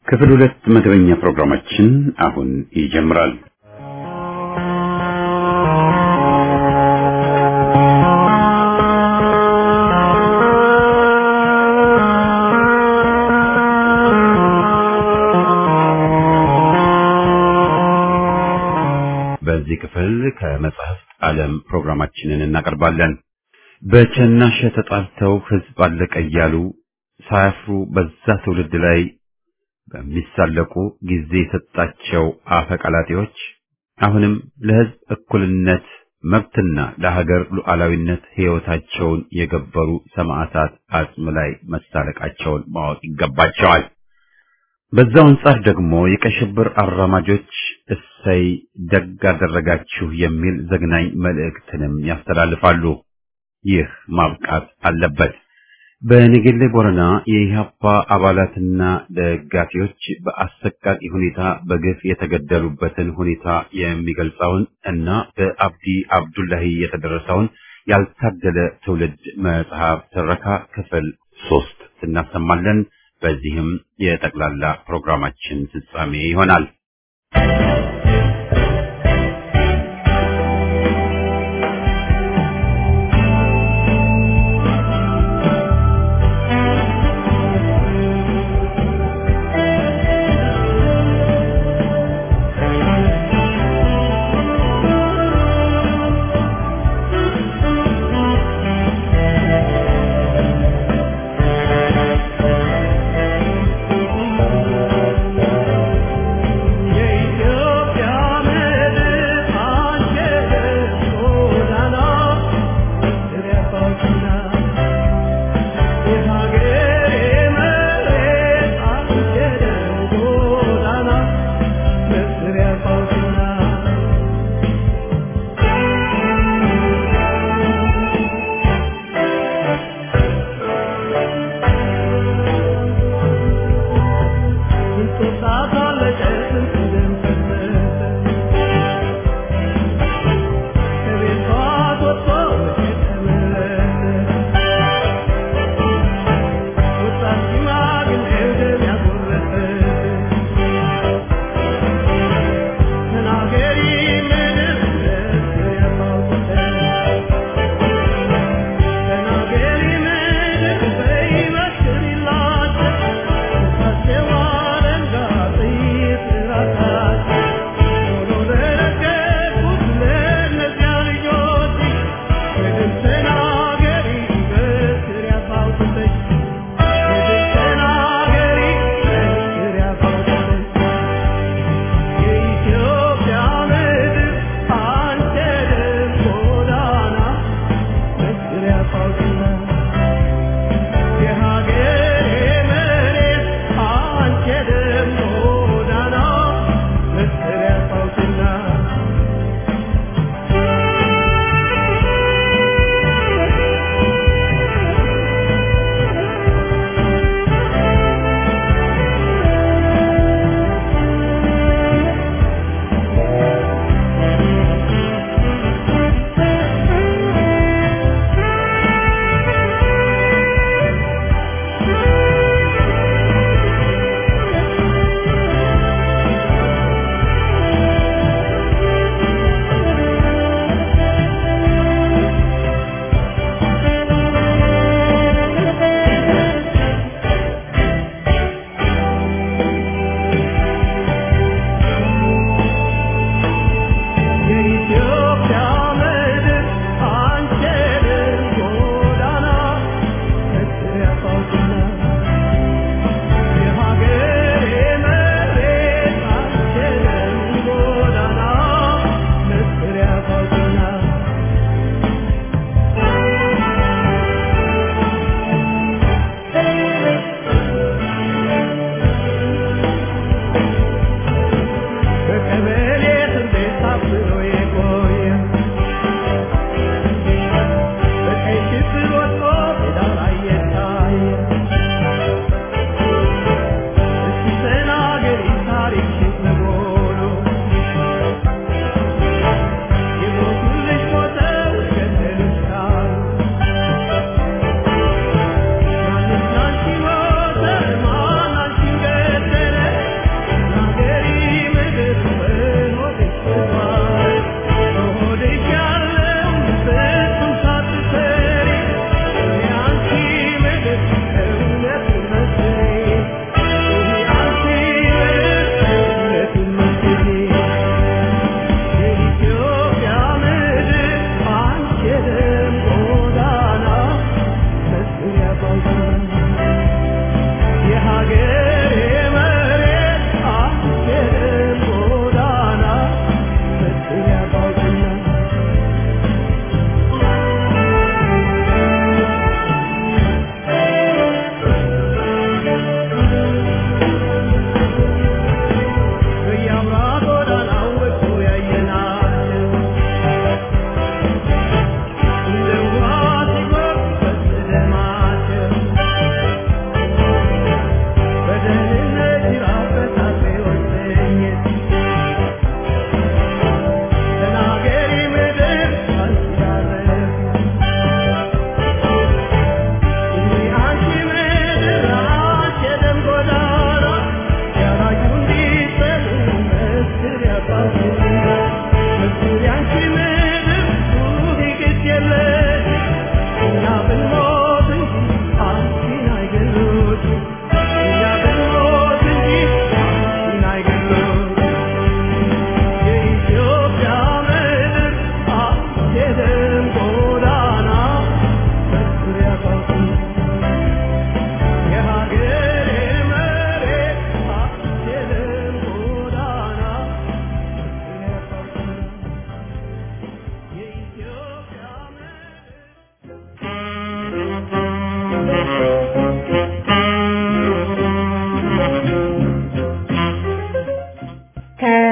ክፍል ሁለት መደበኛ ፕሮግራማችን አሁን ይጀምራል። በዚህ ክፍል ከመጽሐፍት ዓለም ፕሮግራማችንን እናቀርባለን። በቸናሸ ተጣልተው ሕዝብ አለቀ እያሉ ሳያፍሩ በዛ ትውልድ ላይ በሚሳለቁ ጊዜ የሰጣቸው አፈቀላጤዎች አሁንም ለሕዝብ እኩልነት መብትና ለሀገር ሉዓላዊነት ሕይወታቸውን የገበሩ ሰማዕታት አጽም ላይ መሳለቃቸውን ማወቅ ይገባቸዋል። በዛው አንጻር ደግሞ የቀይ ሽብር አራማጆች እሰይ ደግ አደረጋችሁ የሚል ዘግናኝ መልእክትንም ያስተላልፋሉ። ይህ ማብቃት አለበት። በነገሌ ቦረና የኢህአፓ አባላትና ደጋፊዎች በአሰቃቂ ሁኔታ በግፍ የተገደሉበትን ሁኔታ የሚገልጸውን እና በአብዲ አብዱላሂ የተደረሰውን ያልታደለ ትውልድ መጽሐፍ ትረካ ክፍል ሶስት እናሰማለን። በዚህም የጠቅላላ ፕሮግራማችን ፍጻሜ ይሆናል። የኢትዮጵያ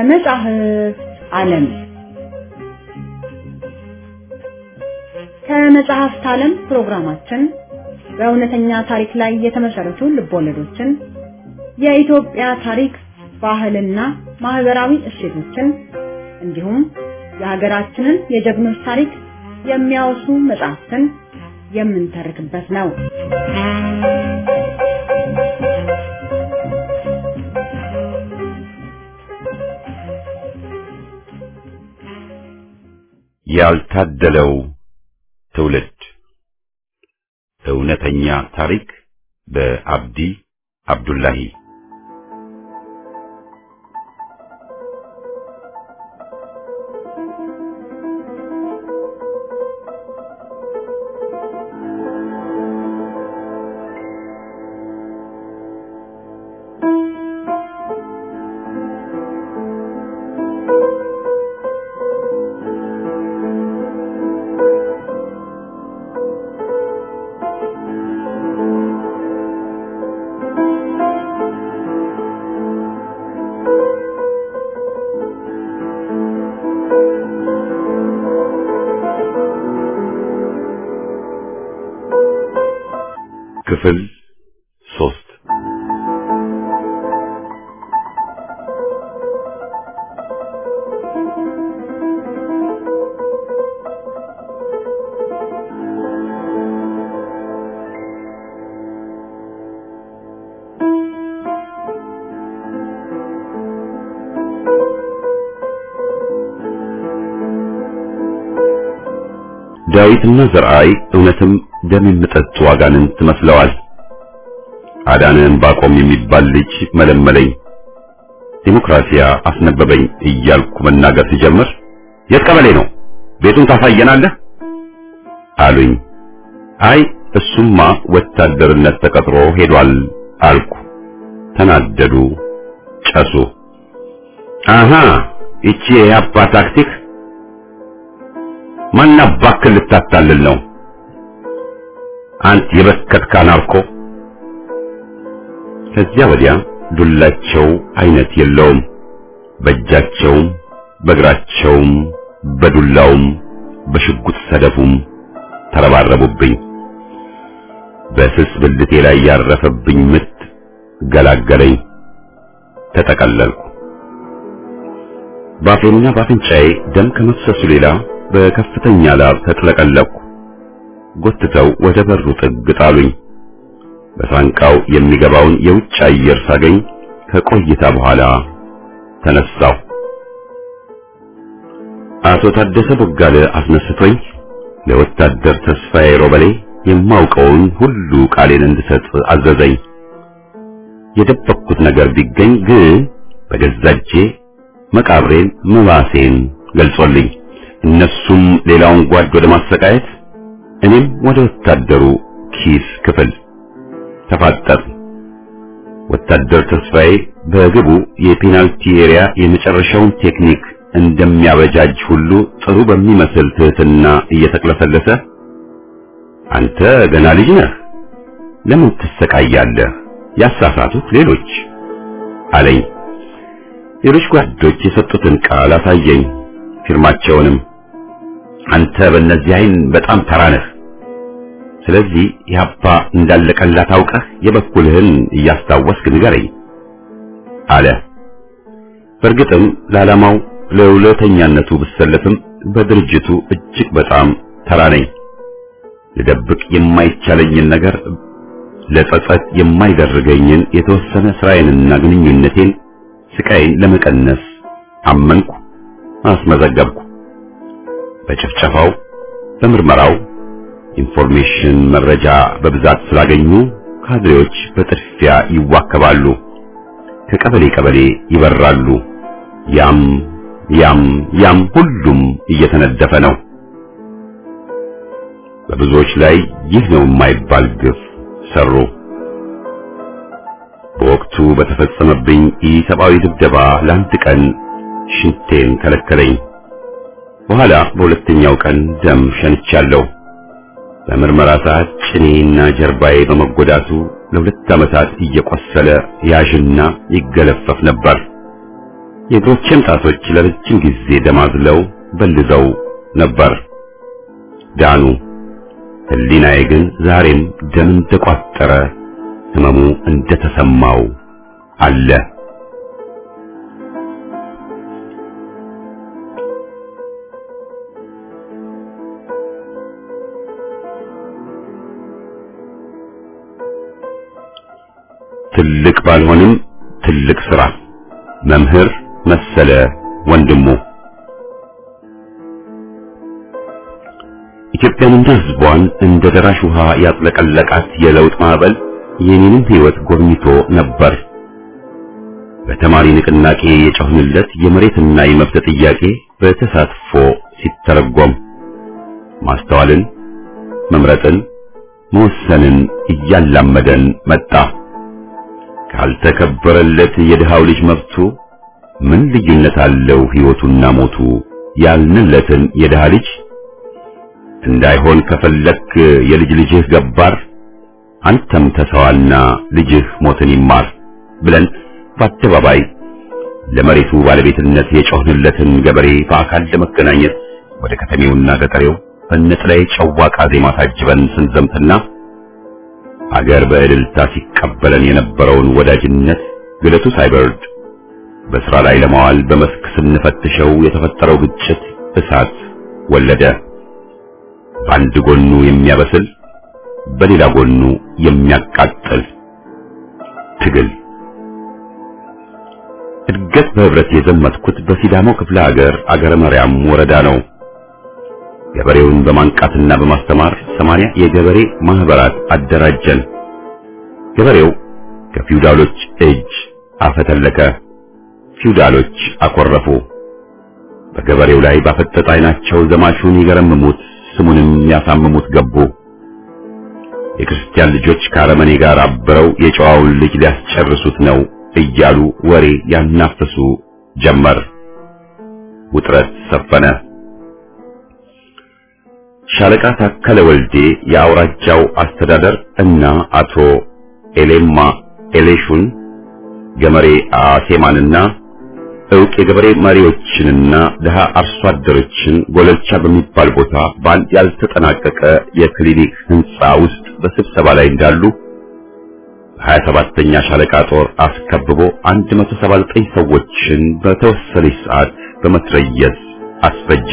ከመጻሕፍት ዓለም ከመጽሐፍት ዓለም ፕሮግራማችን በእውነተኛ ታሪክ ላይ የተመሰረቱ ልቦለዶችን፣ የኢትዮጵያ ታሪክ፣ ባህልና ማህበራዊ እሴቶችን እንዲሁም የሀገራችንን የጀግኖች ታሪክ የሚያወሱ መጽሐፍትን የምንተርክበት ነው። ያልታደለው ትውልድ እውነተኛ ታሪክ በአብዲ አብዱላሂ ክፍል ሶስት ዳዊትና ዘርአይ እውነትም ደም የሚጠጡ አጋንንት መስለዋል። አዳነን ባቆም የሚባል ልጅ መለመለኝ። ዲሞክራሲያ አስነበበኝ እያልኩ መናገር ሲጀምር የት ቀበሌ ነው? ቤቱን ታሳየናለህ አሉኝ። አይ እሱማ ወታደርነት ተቀጥሮ ሄዷል አልኩ። ተናደዱ፣ ጨሱ። አሃ ይቺ የአባ ታክቲክ ማና ባክል ልታታልል ነው? አንተ የበከትካ ናርኮ። ከዚያ ወዲያ ዱላቸው አይነት የለውም። በእጃቸውም በእግራቸውም በዱላውም በሽጉጥ ሰደፉም ተረባረቡብኝ። በስስ ብልቴ ላይ ያረፈብኝ ምት ገላገለኝ። ተጠቀለልኩ። ባፌና ባፍንጫዬ ደም ከመፍሰሱ ሌላ በከፍተኛ ላብ ተጥለቀለቅኩ። ጎትተው ወደ በሩ ጥግ ጣሉኝ። በሳንቃው የሚገባውን የውጭ አየር ሳገኝ ከቆይታ በኋላ ተነሳሁ። አቶ ታደሰ ቦጋለ አስነስቶኝ ለወታደር ተስፋዬ ሮበሌ የማውቀውን ሁሉ ቃሌን እንድሰጥ አዘዘኝ። የደበቅኩት ነገር ቢገኝ ግን በገዛ እጄ መቃብሬን መባሴን ገልጾልኝ እነሱም ሌላውን ጓድ ወደ ማሰቃየት እኔም ወደ ወታደሩ ኪስ ክፍል ተፋጠጥ። ወታደር ተስፋዬ በግቡ የፔናልቲ ኤሪያ የመጨረሻውን ቴክኒክ እንደሚያበጃጅ ሁሉ ጥሩ በሚመስል ትህትና እየተቅለሰለሰ አንተ ገና ልጅ ነህ፣ ለምን ትሰቃያለህ? ያሳሳቱት ሌሎች አለኝ። ሌሎች ጓዶች የሰጡትን ቃል አሳየኝ፣ ፊርማቸውንም አንተ በእነዚህ አይን በጣም ተራ ነህ። ስለዚህ ያባ እንዳለቀላት አውቀህ የበኩልህን እያስታወስክ ንገረኝ አለ። በእርግጥም ለዓላማው ለውለተኛነቱ ብሰለፍም በድርጅቱ እጅግ በጣም ተራ ነኝ። ልደብቅ የማይቻለኝን ነገር ለጸጸት የማይደርገኝን የተወሰነ ስራዬንና ግንኙነቴን ስቃይን ለመቀነስ አመንኩ፣ አስመዘገብኩ። በጭፍጨፋው በምርመራው ኢንፎርሜሽን መረጃ በብዛት ስላገኙ ካድሬዎች በጥድፊያ ይዋከባሉ፣ ከቀበሌ ቀበሌ ይበራሉ። ያም ያም ያም ሁሉም እየተነደፈ ነው። በብዙዎች ላይ ይህ ነው የማይባል ግፍ ሰሩ። በወቅቱ በተፈጸመብኝ ኢሰብአዊ ድብደባ ለአንድ ቀን ሽንቴን ከለከለኝ። በኋላ በሁለተኛው ቀን ደም ሸንቻለሁ። በምርመራ ሰዓት ጭኔና ጀርባዬ በመጎዳቱ ለሁለት ዓመታት እየቆሰለ ያዥና ይገለፈፍ ነበር። የእግሮቼም ጣቶች ለረጅም ጊዜ ደማዝለው በልዘው ነበር። ዳኑ። ህሊናዬ ግን ዛሬም ደም እንደቋጠረ ህመሙ እንደተሰማው አለ። ትልቅ ባልሆንም ትልቅ ስራ መምህር መሰለ ወንድሙ ኢትዮጵያንና ህዝቧን እንደ ደራሽ ውሃ ያጥለቀለቃት የለውጥ ማዕበል የኔንም ህይወት ጎብኝቶ ነበር። በተማሪ ንቅናቄ የጮህንለት የመሬትና የመብት ጥያቄ በተሳትፎ ሲተረጎም ማስተዋልን፣ መምረጥን፣ መወሰንን እያላመደን መጣ። ካልተከበረለት የድሃው ልጅ መብቱ ምን ልዩነት አለው ህይወቱና ሞቱ ያልንለትን የድሃ ልጅ እንዳይሆን ከፈለክ የልጅ ልጅህ ገባር አንተም ተሰዋና ልጅህ ሞትን ይማር ብለን በአደባባይ ለመሬቱ ባለቤትነት የጮህንለትን ገበሬ በአካል ለመገናኘት ወደ ከተሜውና ገጠሬው በነጥላይ ጨዋቃ ዜማ ታጅበን ስንዘምትና አገር በእልልታ ሲቀበለን የነበረውን ወዳጅነት ግለቱ ሳይበርድ በስራ ላይ ለማዋል በመስክ ስንፈትሸው የተፈጠረው ግጭት እሳት ወለደ። በአንድ ጎኑ የሚያበስል በሌላ ጎኑ የሚያቃጥል ትግል። እድገት በህብረት የዘመትኩት በሲዳሞ ክፍለ ሀገር አገረ መርያም ወረዳ ነው። ገበሬውን በማንቃትና በማስተማር ሰማንያ የገበሬ ማህበራት አደራጀን። ገበሬው ከፊውዳሎች እጅ አፈተለከ። ፊውዳሎች አኮረፉ። በገበሬው ላይ ባፈጠጠ ዓይናቸው ዘማቹን ይገረምሙት ስሙንም ያሳምሙት ገቡ። የክርስቲያን ልጆች ከአረመኔ ጋር አብረው የጨዋውን ልጅ ሊያስጨርሱት ነው እያሉ ወሬ ያናፍሱ ጀመር። ውጥረት ሰፈነ። ሻለቃ ታከለ ወልዴ የአውራጃው አስተዳደር እና አቶ ኤሌማ ኤሌሹን ገመሬ አሴማንና እውቅ የገበሬ መሪዎችንና ድሃ አርሶ አደሮችን ጎለልቻ በሚባል ቦታ በአንድ ያልተጠናቀቀ የክሊኒክ ህንፃ ውስጥ በስብሰባ ላይ እንዳሉ ሀያ ሰባተኛ ሻለቃ ጦር አስከብቦ 179 ሰዎችን በተወሰነች ሰዓት በመትረየስ አስፈጀ።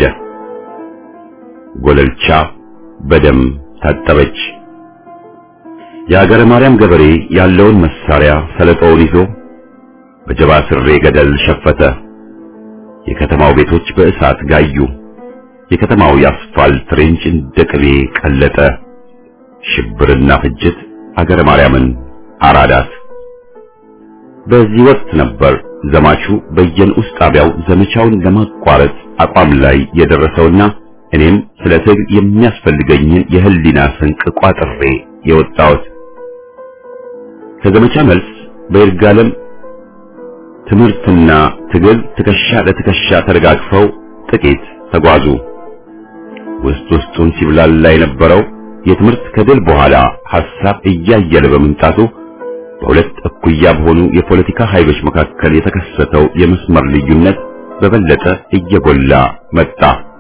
ጎለልቻ በደም ታጠበች። የአገረ ማርያም ገበሬ ያለውን መሳሪያ ሰለጦውን ይዞ በጀባ ስሬ ገደል ሸፈተ። የከተማው ቤቶች በእሳት ጋዩ። የከተማው የአስፋልት ሬንጅ እንደ ቅቤ ቀለጠ። ሽብርና ፍጅት አገረ ማርያምን አራዳት። በዚህ ወቅት ነበር ዘማቹ በየንዑስ ጣቢያው ዘመቻውን ለማቋረጥ አቋም ላይ የደረሰውና እኔም ስለ ትግል የሚያስፈልገኝን የህሊና ስንቅ ቋጥሬ የወጣሁት። ከዘመቻ መልስ በይርጋለም ትምህርትና ትግል ትከሻ ለትከሻ ተደጋግፈው ጥቂት ተጓዙ። ውስጥ ውስጡን ሲብላላ የነበረው የትምህርት ከድል በኋላ ሐሳብ እያየለ በመምጣቱ በሁለት እኩያ በሆኑ የፖለቲካ ኃይሎች መካከል የተከሰተው የመስመር ልዩነት በበለጠ እየጎላ መጣ።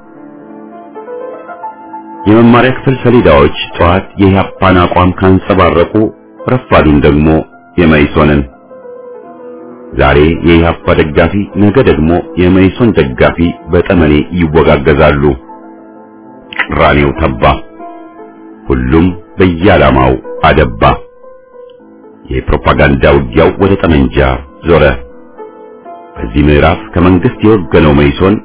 የመማሪያ ክፍል ሰሌዳዎች ጠዋት የኢህአፓን አቋም ካንጸባረቁ ረፋዱን ደግሞ የመይሶንን ዛሬ የኢህአፓ ደጋፊ ነገ ደግሞ የመይሶን ደጋፊ በጠመኔ ይወጋገዛሉ። ቅራኔው ተባ። ሁሉም በየዓላማው አደባ። የፕሮፓጋንዳ ውጊያው ወደ ጠመንጃ ዞረ። በዚህ ምዕራፍ ከመንግስት የወገነው መይሶን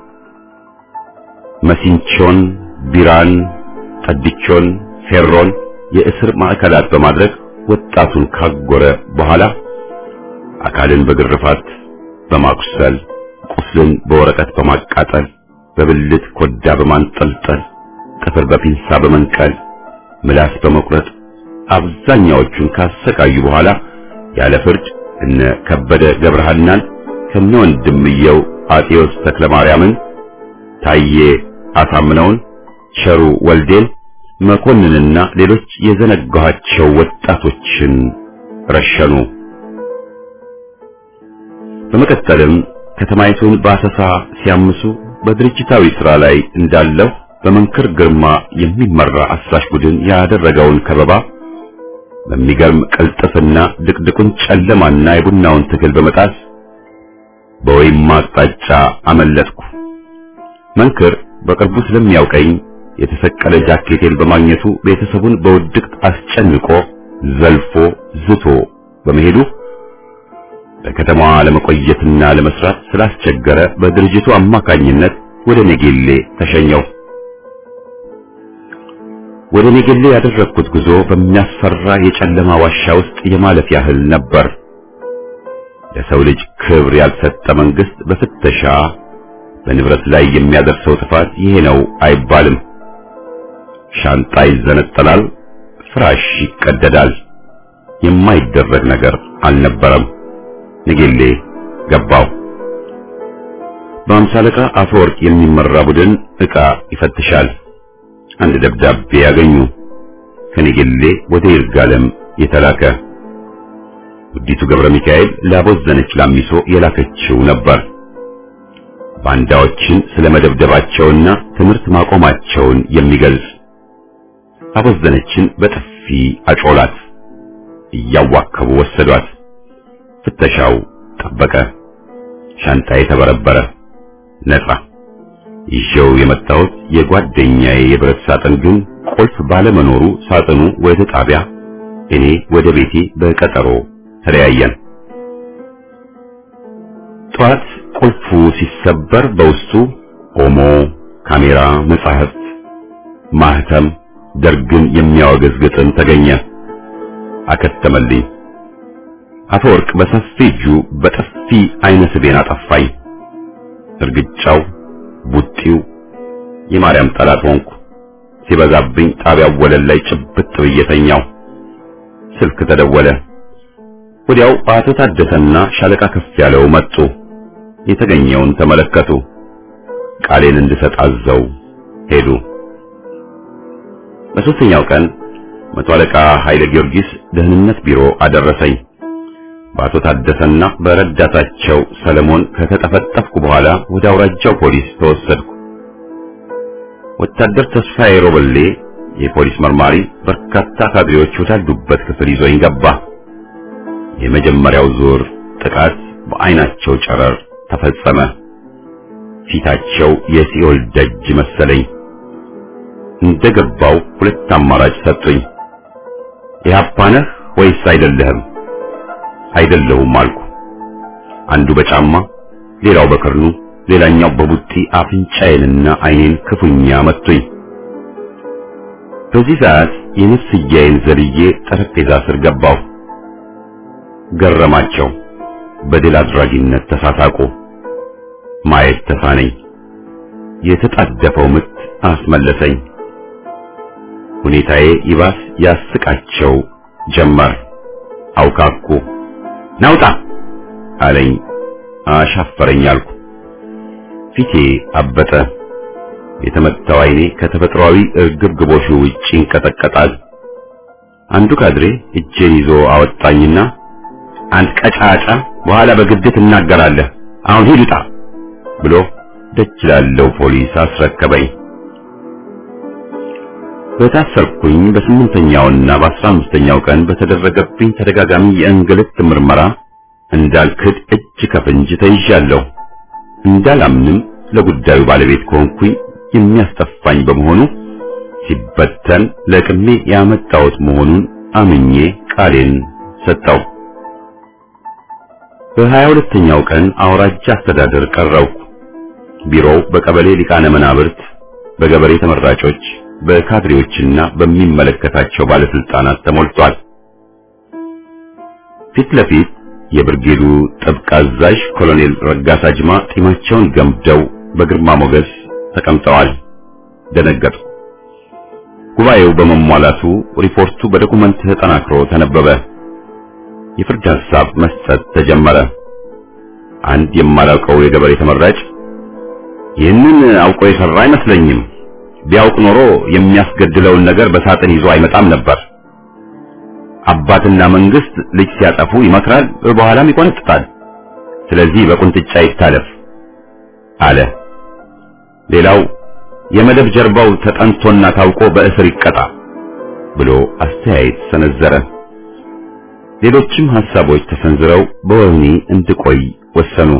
መሲንቾን፣ ቢራን፣ ጠድቾን፣ ፌሮን የእስር ማዕከላት በማድረግ ወጣቱን ካጎረ በኋላ አካልን በግርፋት በማቁሰል ቁስልን በወረቀት በማቃጠል በብልት ኮዳ በማንጠልጠል ጥፍር በፒንሳ በመንቀል ምላስ በመቁረጥ አብዛኛዎቹን ካሰቃዩ በኋላ ያለ ፍርድ እነ ከበደ ገብረሃናን ከነ ወንድምየው አጤዎስ ተክለ ማርያምን፣ ታዬ አሳምነውን፣ ቸሩ ወልዴን፣ መኮንንና ሌሎች የዘነጋኋቸው ወጣቶችን ረሸኑ። በመቀጠልም ከተማይቱን በአሰሳ ሲያምሱ በድርጅታዊ ሥራ ላይ እንዳለሁ በመንክር ግርማ የሚመራ አሳሽ ቡድን ያደረገውን ከበባ በሚገርም ቅልጥፍና ድቅድቁን ጨለማና የቡናውን ትግል በመጣስ በወይም አቅጣጫ አመለጥኩ። መንክር በቅርቡ ስለሚያውቀኝ የተሰቀለ ጃኬቴን በማግኘቱ ቤተሰቡን በውድቅት አስጨንቆ ዘልፎ ዝቶ በመሄዱ በከተማዋ ለመቆየትና ለመስራት ስላስቸገረ በድርጅቱ አማካኝነት ወደ ኔጌሌ ተሸኘው። ወደ ኔጌሌ ያደረግኩት ጉዞ በሚያስፈራ የጨለማ ዋሻ ውስጥ የማለፍ ያህል ነበር። ለሰው ልጅ ክብር ያልሰጠ መንግስት በፍተሻ በንብረት ላይ የሚያደርሰው ጥፋት ይሄ ነው አይባልም። ሻንጣ ይዘነጠላል፣ ፍራሽ ይቀደዳል። የማይደረግ ነገር አልነበረም። ንጌሌ ገባው። በአምሳ አለቃ አፈወርቅ የሚመራ ቡድን ዕቃ ይፈትሻል። አንድ ደብዳቤ ያገኙ። ከንጌሌ ወደ ይርጋለም የተላከ ውዲቱ ገብረ ሚካኤል ላቦዘነች ላሚሶ የላከችው ነበር። ባንዳዎችን ስለመደብደባቸውና ትምህርት ማቆማቸውን የሚገልጽ አቦዘነችን በጥፊ አጮላት። እያዋከቡ ወሰዷት። ፍተሻው ጠበቀ። ሻንጣዬ ተበረበረ። ነጻ። ይዤው የመጣሁት የጓደኛዬ የብረት ሳጥን ግን ቁልፍ ባለመኖሩ ሳጥኑ ወደ ጣቢያ፣ እኔ ወደ ቤቴ በቀጠሮ ተለያየን። ጠዋት ቁልፉ ሲሰበር በውስጡ ኦሞ፣ ካሜራ፣ መጻሕፍት፣ ማህተም፣ ደርግን የሚያወግዝ ግጥም ተገኘ። አከተመልኝ። አፈወርቅ በሰፊ እጁ በጥፊ አይነ ስቤን አጠፋኝ። እርግጫው፣ ቡጢው የማርያም ጠላት ሆንኩ። ሲበዛብኝ ጣቢያው ወለል ላይ ጭብጥ ብዬ ተኛው። ስልክ ተደወለ። ወዲያው አቶ ታደሰና ሻለቃ ከፍ ያለው መጡ። የተገኘውን ተመለከቱ። ቃሌን እንድሰጥ አዘው ሄዱ። በሶስተኛው ቀን መቶ አለቃ ኃይለ ጊዮርጊስ ደህንነት ቢሮ አደረሰኝ። በአቶ ታደሰና በረዳታቸው ሰለሞን ከተጠፈጠፍኩ በኋላ ወደ አውራጃው ፖሊስ ተወሰድኩ። ወታደር ተስፋዬ ሮበሌ የፖሊስ መርማሪ በርካታ ካድሬዎች ወዳሉበት ክፍል ይዞኝ ገባ። የመጀመሪያው ዙር ጥቃት በአይናቸው ጨረር ተፈጸመ። ፊታቸው የሲኦል ደጅ መሰለኝ። እንደገባው ሁለት አማራጭ ሰጡኝ። ኢህአፓ ነህ ወይስ አይደለህም? አይደለሁም አልኩ። አንዱ በጫማ ሌላው በክርኑ ሌላኛው በቡጢ አፍንጫዬንና አይኔን ክፉኛ መቱኝ። በዚህ ሰዓት የነፍስያዬን ዘልዬ ጠረጴዛ ስር ገባሁ። ገረማቸው። በድል አድራጊነት ተሳሳቁ። ማየት ተሳነኝ። የተጣደፈው ምት አስመለሰኝ። ሁኔታዬ ይባስ ያስቃቸው ጀመር። አውካኩ። ናውጣ አለኝ። አሻፈረኝ አልኩ። ፊቴ አበጠ። የተመታው አይኔ ከተፈጥሯዊ እርግብግቦሹ ውጭ ይንቀጠቀጣል። አንዱ ካድሬ እጄን ይዞ አወጣኝና አንድ ቀጫጫ በኋላ በግድ ትናገራለህ፣ አሁን ሂድ ውጣ ብሎ ደጅ ላለው ፖሊስ አስረከበኝ። በታሰርኩኝ በስምንተኛውና በአስራ አምስተኛው ቀን በተደረገብኝ ተደጋጋሚ የእንግልት ምርመራ እንዳልክድ እጅ ከፍንጅ ተይዣለሁ። እንዳላምንም ለጉዳዩ ባለቤት ከሆንኩኝ የሚያስጠፋኝ በመሆኑ ሲበተን ለቅሜ ያመጣሁት መሆኑን አምኜ ቃሌን ሰጠው። በሀያ ሁለተኛው ቀን አውራጃ አስተዳደር ቀረብኩ። ቢሮው በቀበሌ ሊቃነ መናብርት፣ በገበሬ ተመራጮች፣ በካድሬዎችና በሚመለከታቸው ባለስልጣናት ተሞልቷል። ፊት ለፊት የብርጌዱ ጥብቅ አዛዥ ኮሎኔል ረጋሳ ጅማ ጢማቸውን ገምደው በግርማ ሞገስ ተቀምጠዋል። ደነገጥኩ። ጉባኤው በመሟላቱ ሪፖርቱ በዶኩመንት ተጠናክሮ ተነበበ። የፍርድ ሐሳብ መስጠት ተጀመረ። አንድ የማላውቀው የገበሬ ተመራጭ ይህንን አውቆ የሰራ አይመስለኝም፣ ቢያውቅ ኖሮ የሚያስገድለውን ነገር በሳጥን ይዞ አይመጣም ነበር። አባትና መንግስት ልጅ ሲያጠፉ ይመክራል፣ በኋላም ይቆነጥጣል። ስለዚህ በቁንጥጫ ይታለፍ አለ። ሌላው የመደብ ጀርባው ተጠንቶና ታውቆ በእስር ይቀጣ ብሎ አስተያየት ሰነዘረ። ሌሎችም ሐሳቦች ተሰንዝረው በወህኒ እንድቆይ ወሰኑ።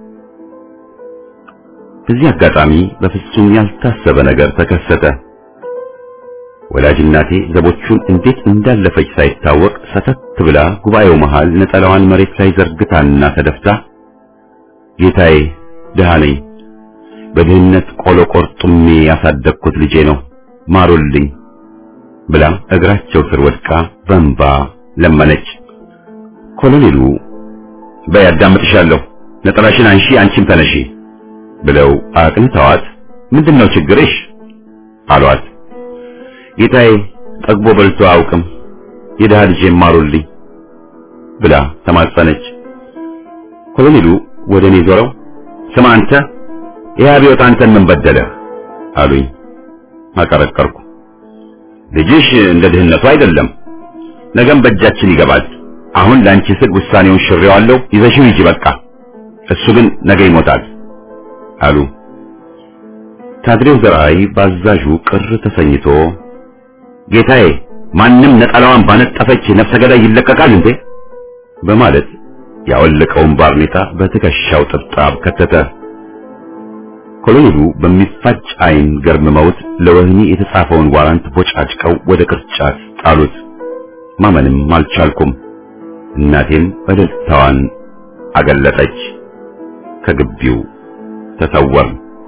በዚህ አጋጣሚ በፍጹም ያልታሰበ ነገር ተከሰተ። ወላጅ እናቴ ዘቦቹን እንዴት እንዳለፈች ሳይታወቅ ሰተት ብላ ጉባኤው መሃል ነጠላዋን መሬት ላይ ዘርግታና ተደፍታ ጌታዬ ድሃ ነኝ፣ በድህነት ቆሎ ቆርጡሜ ያሳደግኩት ልጄ ነው፣ ማሩልኝ ብላ እግራቸው ስር ወድቃ በእንባ ለመነች። ኮሎኔሉ በይ አዳምጥሻለሁ፣ ነጠላሽን አንሺ፣ አንቺም ተነሺ ብለው አቅንተዋት ምንድነው ችግርሽ አሏት። ጌታዬ ጠግቦ በልቶ አያውቅም፣ የድሃ ልጄ ማሩልኝ ብላ ተማጸነች። ኮሎኔሉ ወደ እኔ ዞረው ስማ አንተ ይህ አብዮት አንተን ምን በደለህ አሉኝ። አቀረቀርኩ። ልጅሽ እንደ ድህነቱ አይደለም፣ ነገም በእጃችን ይገባል። አሁን ለአንቺ ስል ውሳኔውን ሽሬዋለሁ፣ ይዘሽው ሂጂ በቃ። እሱ ግን ነገ ይሞታል አሉ። ታድሬው ዘርአይ ባዛዡ ቅር ተሰኝቶ ጌታዬ ማንም ነጠላዋን ባነጠፈች ነፍሰ ገዳይ ይለቀቃል እንዴ? በማለት ያወለቀውን ባርኔጣ በትከሻው ጥብጣብ ከተተ። ኮሎኔሉ በሚፋጭ ዓይን ገርምመውት ለወህኒ የተጻፈውን ዋራንት ቦጫጭቀው ወደ ቅርጫት ጣሉት። ማመንም አልቻልኩም። እናቴም እልልታዋን አገለጠች። ከግቢው ተሰወር።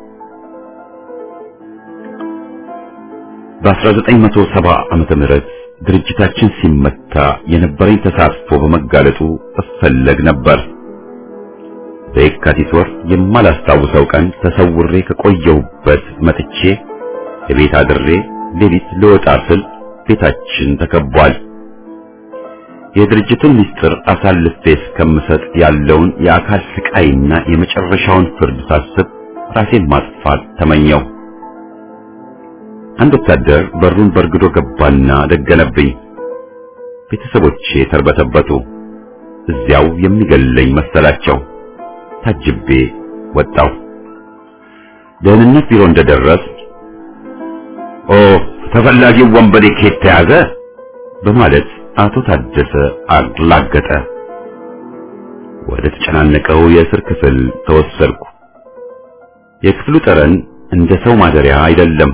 በ1970 ዓመተ ምህረት ድርጅታችን ሲመታ የነበረኝ ተሳትፎ በመጋለጡ እፈለግ ነበር። በየካቲት ወር የማላስታውሰው ቀን ተሰውሬ ከቆየሁበት መጥቼ የቤት አድሬ ሌሊት ልወጣ ስል ቤታችን ተከቧል። የድርጅቱን ምስጢር አሳልፌ እስከምሰጥ ያለውን የአካል ስቃይና የመጨረሻውን ፍርድ ሳስብ ራሴን ማጥፋት ተመኘው። አንድ ወታደር በሩን በርግዶ ገባና ደገነብኝ። ቤተሰቦቼ ተርበተበቱ። እዚያው የሚገለኝ መሰላቸው። ታጅቤ ወጣው። ደህንነት ቢሮ እንደደረስ ኦ ተፈላጊው ወንበዴ ከየት ተያዘ በማለት አቶ ታደሰ አላገጠ። ወደ ተጨናነቀው የእስር ክፍል ተወሰድኩ። የክፍሉ ጠረን እንደ ሰው ማደሪያ አይደለም።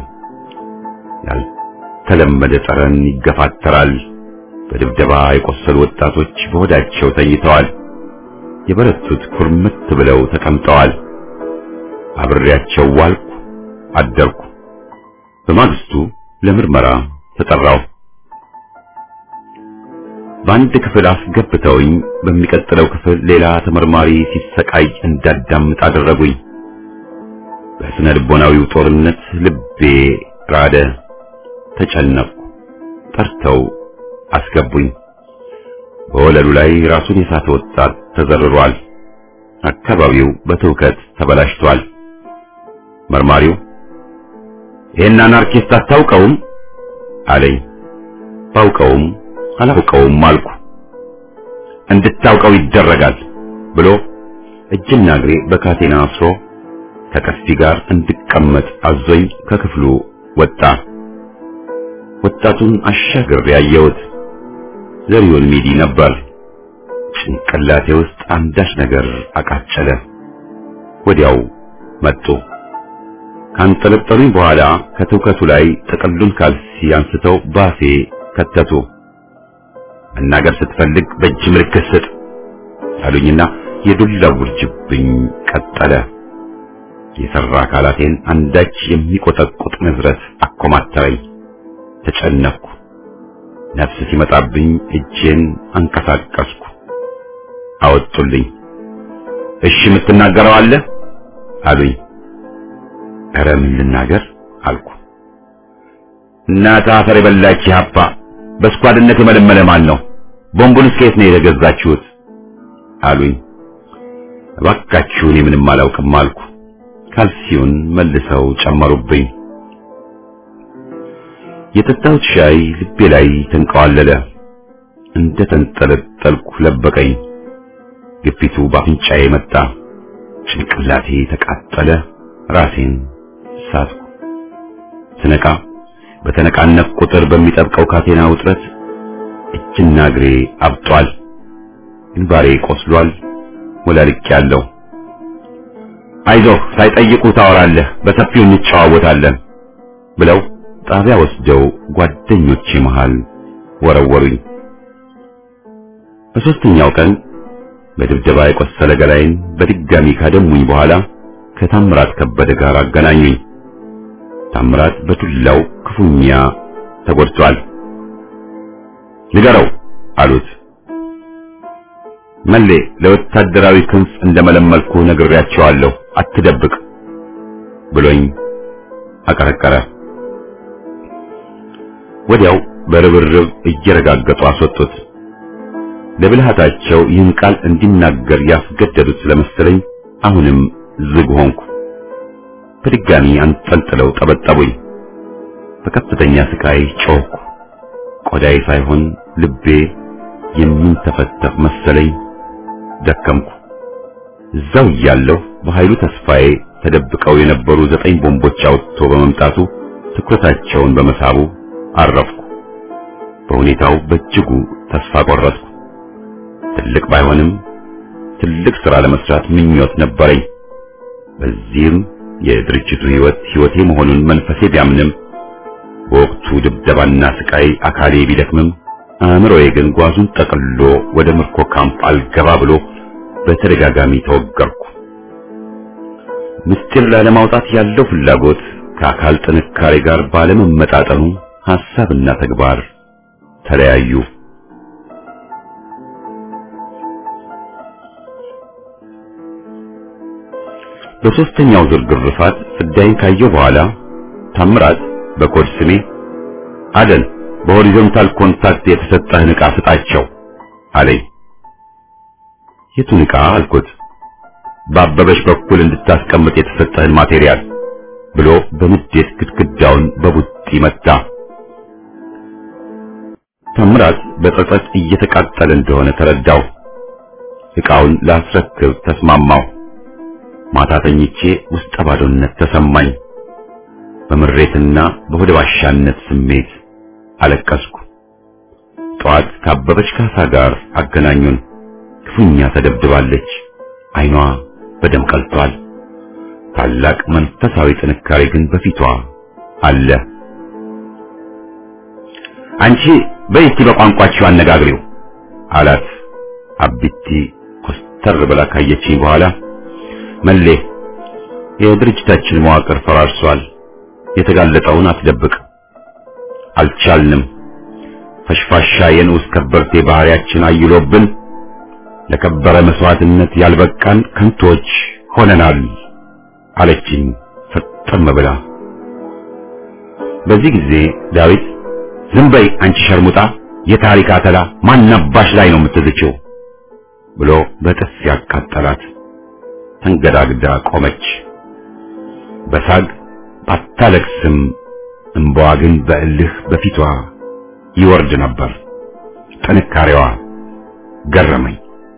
ያልተለመደ ጠረን ይገፋተራል። በድብደባ የቆሰሉ ወጣቶች በሆዳቸው ተኝተዋል። የበረቱት ኩርምት ብለው ተቀምጠዋል። አብሬያቸው ዋልኩ፣ አደርኩ። በማግስቱ ለምርመራ ተጠራው። በአንድ ክፍል አስገብተውኝ በሚቀጥለው ክፍል ሌላ ተመርማሪ ሲሰቃይ እንዳዳምጥ አደረጉኝ። በስነ ልቦናዊው ጦርነት ልቤ ራደ፣ ተጨነቅኩ። ጠርተው አስገቡኝ። በወለሉ ላይ ራሱን የሳተ ወጣት ተዘርሯል። አካባቢው በትውከት ተበላሽቷል። መርማሪው ይህን አናርኪስት አታውቀውም አለኝ። ባውቀውም አላውቀውም አልኩ። እንድታውቀው ይደረጋል ብሎ እጅና እግሬ በካቴና አስሮ ከቀስቲ ጋር እንድቀመጥ አዞኝ ከክፍሉ ወጣ። ወጣቱን አሻግሬ ያየሁት ዘሪሁን ሚዲ ነበር። ጭንቅላቴ ውስጥ አንዳች ነገር አቃጨለ። ወዲያው መጡ። ካንጠለጠሉኝ በኋላ ከትውከቱ ላይ ጥቅሉን ካልሲ አንስተው ባፌ ከተቱ። መናገር ስትፈልግ በእጅ ምልክት ስጥ አሉኝና የዱላ ውርጅብኝ ቀጠለ። የሰራ አካላቴን አንዳች የሚቆጠቁጥ ንዝረት አኮማተረኝ። ተጨነቅኩ። ነፍስ ሲመጣብኝ እጄን አንቀሳቀስኩ። አወጡልኝ። እሺ የምትናገረው አለ አሉኝ። ኧረ ምን ልናገር አልኩ። እናት አፈር የበላች ሀፓ በስኳድነት የመለመለ ማን ነው? ቦምቡንስ ከየት ነው የተገዛችሁት? አሉኝ። እባካችሁ እኔ ምንም አላውቅም አልኩ። ካልሲውን መልሰው ጨመሩብኝ። የጠጣሁት ሻይ ልቤ ላይ ተንቀዋለለ። እንደ ተንጠለጠልኩ ለበቀኝ። ግፊቱ በአፍንጫዬ መጣ። ጭንቅላቴ ተቃጠለ፣ ራሴን ሳትኩ። ስነቃ በተነቃነቅ ቁጥር በሚጠብቀው ካቴና ውጥረት እጅና እግሬ አብጧል፣ ግንባሬ ቆስሏል፣ ወላልቄያለሁ። አይዞህ ሳይጠይቁ ታወራለህ፣ በሰፊው እንጨዋወታለን ብለው ጣቢያ ወስደው ጓደኞቼ መሃል ወረወሩኝ። በሦስተኛው ቀን በድብደባ የቆሰለ ገላይን በድጋሚ ካደሙኝ በኋላ ከታምራት ከበደ ጋር አገናኙኝ። ታምራት በዱላው ክፉኛ ተጎድቷል። ንገረው አሉት። መሌ ለወታደራዊ ክንፍ እንደመለመልኩ ነግሬያቸዋለሁ፣ አትደብቅ ብሎኝ አቀረቀረ። ወዲያው በርብርብ እየረጋገጡ አስወጡት። ለብልሃታቸው ይህን ቃል እንዲናገር ያስገደዱት ስለመሰለኝ አሁንም ዝግ ሆንኩ። በድጋሚ አንጠልጥለው ጠበጠቡኝ። በከፍተኛ ስቃይ ጮኽኩ። ቆዳዬ ሳይሆን ልቤ የሚንተፈተፍ መሰለኝ። ደከምኩ። እዛው እያለሁ በኃይሉ ተስፋዬ ተደብቀው የነበሩ ዘጠኝ ቦምቦች አውጥቶ በመምጣቱ ትኩረታቸውን በመሳቡ አረፍኩ። በሁኔታው በእጅጉ ተስፋ ቆረጥኩ። ትልቅ ባይሆንም ትልቅ ሥራ ለመስራት ምኞት ነበረኝ። በዚህም የድርጅቱ ሕይወት ሕይወቴ መሆኑን መንፈሴ ቢያምንም በወቅቱ ድብደባና ስቃይ አካሌ ቢደክምም አእምሮዬ ግን ጓዙን ጠቅልሎ ወደ ምርኮ ካምፕ አልገባ ብሎ በተደጋጋሚ ተወገርኩ። ምስጢር ላለማውጣት ያለው ፍላጎት ከአካል ጥንካሬ ጋር ባለመመጣጠኑ ሐሳብና ተግባር ተለያዩ። በሦስተኛው ዙር ግርፋት ፍዳይን ካየው በኋላ ታምራት በኮድ ስሜ አደን በሆሪዞንታል ኮንታክት የተሰጠህን ዕቃ ስጣቸው አለኝ። የቱን ዕቃ አልኩት። በአበበሽ በኩል እንድታስቀምጥ የተሰጠህን ማቴሪያል ብሎ በንዴት ግድግዳውን በቡጢ መታ። ታምራት በጸጸት እየተቃጠለ እንደሆነ ተረዳው። ዕቃውን ላስረክብ ተስማማው። ማታ ተኝቼ ውስጠ ባዶነት ተሰማኝ። በምሬትና በሆደ ባሻነት ስሜት አለቀስኩ። ጠዋት ካበበች ካሳ ጋር አገናኙን። ክፉኛ ተደብድባለች። ዓይኗ በደም ቀልቷል። ታላቅ መንፈሳዊ ጥንካሬ ግን በፊቷ አለ። አንቺ በይቲ በቋንቋችሁ አነጋግሪው አላት። አቢቲ ኮስተር ብላ ካየችኝ በኋላ መሌ የድርጅታችን መዋቅር ፈራርሷል። የተጋለጠውን አትደብቅ። አልቻልንም። ፈሽፋሻ የንዑስ ከበርቴ ባህሪያችን አይሎብን ለከበረ መስዋዕትነት ያልበቃን ከንቶች ሆነናል አለችኝ ፍጥም ብላ። በዚህ ጊዜ ዳዊት ዝም በይ አንቺ ሸርሙጣ፣ የታሪክ አተላ ማናባሽ ላይ ነው የምትዝችው ብሎ በጥፊ ያቃጠላት። ተንገዳግዳ ቆመች። በሳግ ባታለቅስም እንባዋ ግን በእልህ በፊቷ ይወርድ ነበር። ጥንካሬዋ ገረመኝ።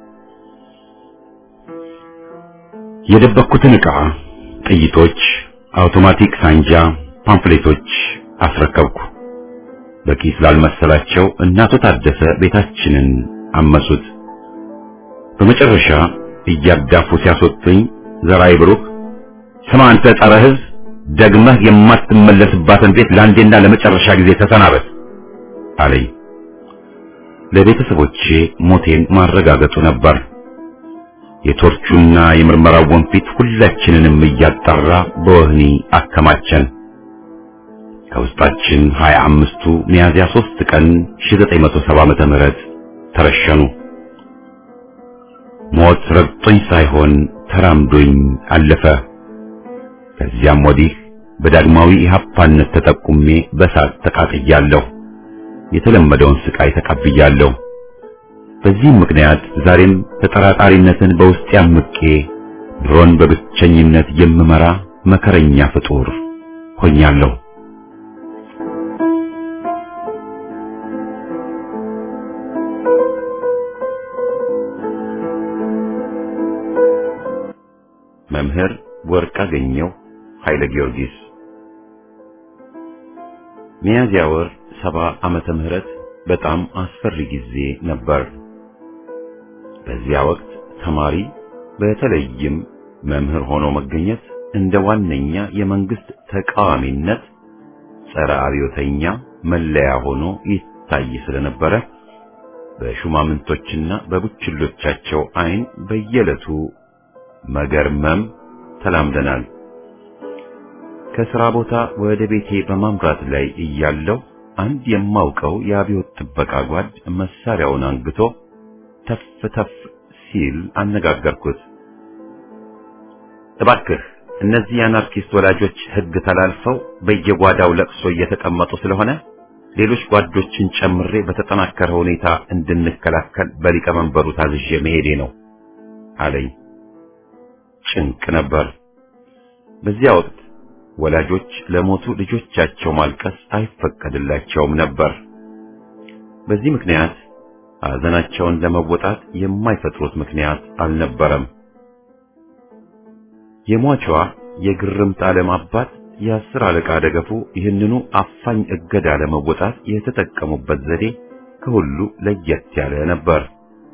የደበኩትን ዕቃ፣ ጥይቶች፣ አውቶማቲክ ሳንጃ፣ ፓምፍሌቶች አስረከብኩ። በቂ ስላልመሰላቸው እናቶ ታደሰ ቤታችንን አመሱት። በመጨረሻ እያዳፉ ሲያስወጡኝ ዘራይ ብሩክ ስማ አንተ ጸረ ሕዝብ ደግመህ የማትመለስባትን ቤት ለአንዴና ለመጨረሻ ጊዜ ተሰናበት አለኝ። ለቤተሰቦቼ ሞቴን ማረጋገጡ ነበር። የቶርቹና የምርመራው ወንፊት ሁላችንንም እያጣራ በወህኒ አከማቸን። ከውስጣችን ሀያ አምስቱ ሚያዝያ ሦስት ቀን 1970 ዓመተ ምህረት ተረሸኑ። ሞት ረግጦኝ ሳይሆን ተራምዶኝ አለፈ። ከዚያም ወዲህ በዳግማዊ ኢህአፓነት ተጠቁሜ በሳት ተቃጥያለሁ። የተለመደውን ስቃይ ተቀብያለሁ። በዚህም ምክንያት ዛሬም ተጠራጣሪነትን በውስጤ አምቄ ኑሮን በብቸኝነት የምመራ መከረኛ ፍጡር ሆኛለሁ። መምህር ወርቅአገኘሁ ኃይለ ጊዮርጊስ ሚያዝያ ወር ሰባ ዓመተ ምህረት በጣም አስፈሪ ጊዜ ነበር። በዚያ ወቅት ተማሪ በተለይም መምህር ሆኖ መገኘት እንደ ዋነኛ የመንግስት ተቃዋሚነት ጸረ አብዮተኛ መለያ ሆኖ ይታይ ስለነበረ በሹማምንቶችና በቡችሎቻቸው አይን በየዕለቱ መገርመም ተላምደናል። ከሥራ ቦታ ወደ ቤቴ በማምራት ላይ እያለሁ አንድ የማውቀው የአብዮት ጥበቃ ጓድ መሳሪያውን አንግቶ ተፍ ተፍ ሲል አነጋገርኩት። እባክህ እነዚህ የአናርኪስት ወላጆች ሕግ ተላልፈው በየጓዳው ለቅሶ እየተቀመጡ ስለሆነ ሌሎች ጓዶችን ጨምሬ በተጠናከረ ሁኔታ እንድንከላከል በሊቀመንበሩ ታዝዤ መሄዴ ነው አለኝ። ጭንቅ ነበር። በዚያ ወቅት ወላጆች ለሞቱ ልጆቻቸው ማልቀስ አይፈቀድላቸውም ነበር። በዚህ ምክንያት ሐዘናቸውን ለመወጣት የማይፈጥሩት ምክንያት አልነበረም። የሟቿ የግርምት ዓለም አባት የአስር አለቃ ደገፉ ይህንኑ አፋኝ እገዳ ለመወጣት የተጠቀሙበት ዘዴ ከሁሉ ለየት ያለ ነበር።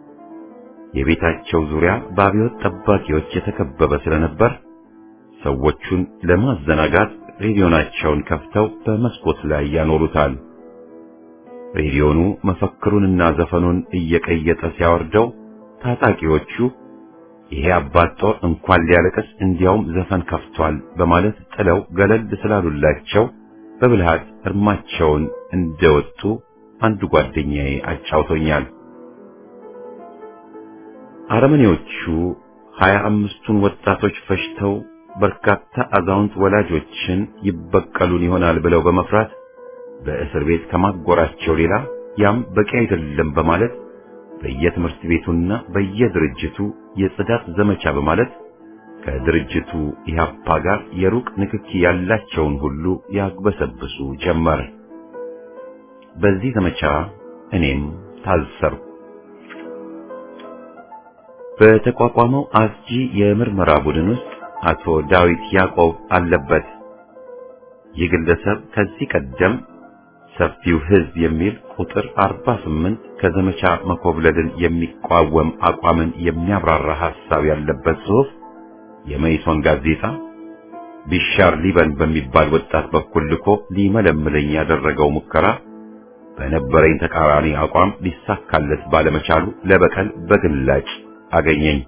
የቤታቸው ዙሪያ በአብዮት ጠባቂዎች የተከበበ ስለነበር ሰዎቹን ለማዘናጋት ሬዲዮናቸውን ከፍተው በመስኮት ላይ ያኖሩታል። ሬዲዮኑ መፈክሩንና ዘፈኑን እየቀየጠ ሲያወርደው ታጣቂዎቹ ይሄ አባት ጦር እንኳን ሊያለቅስ እንዲያውም ዘፈን ከፍቷል በማለት ጥለው ገለል ስላሉላቸው በብልሃት እርማቸውን እንደወጡ አንዱ ጓደኛዬ አጫውቶኛል። አረመኔዎቹ ሀያ አምስቱን ወጣቶች ፈጅተው በርካታ አዛውንት ወላጆችን ይበቀሉን ይሆናል ብለው በመፍራት በእስር ቤት ከማጎራቸው ሌላ ያም በቂ አይደለም በማለት በየትምህርት ቤቱና በየድርጅቱ የጽዳት ዘመቻ በማለት ከድርጅቱ ኢህአፓ ጋር የሩቅ ንክኪ ያላቸውን ሁሉ ያግበሰብሱ ጀመር። በዚህ ዘመቻ እኔም ታሰርኩ። በተቋቋመው አስጂ የምርመራ ቡድን ውስጥ አቶ ዳዊት ያዕቆብ አለበት። ይህ ግለሰብ ከዚህ ቀደም ሰፊው ሕዝብ የሚል ቁጥር 48 ከዘመቻ መኮብለልን የሚቋወም አቋምን የሚያብራራ ሐሳብ ያለበት ጽሑፍ የመይሶን ጋዜጣ ቢሻር ሊበን በሚባል ወጣት በኩል ልኮ ሊመለምለኝ ያደረገው ሙከራ በነበረኝ ተቃራኒ አቋም ሊሳካለት ባለመቻሉ ለበቀል በግላጭ አገኘኝ።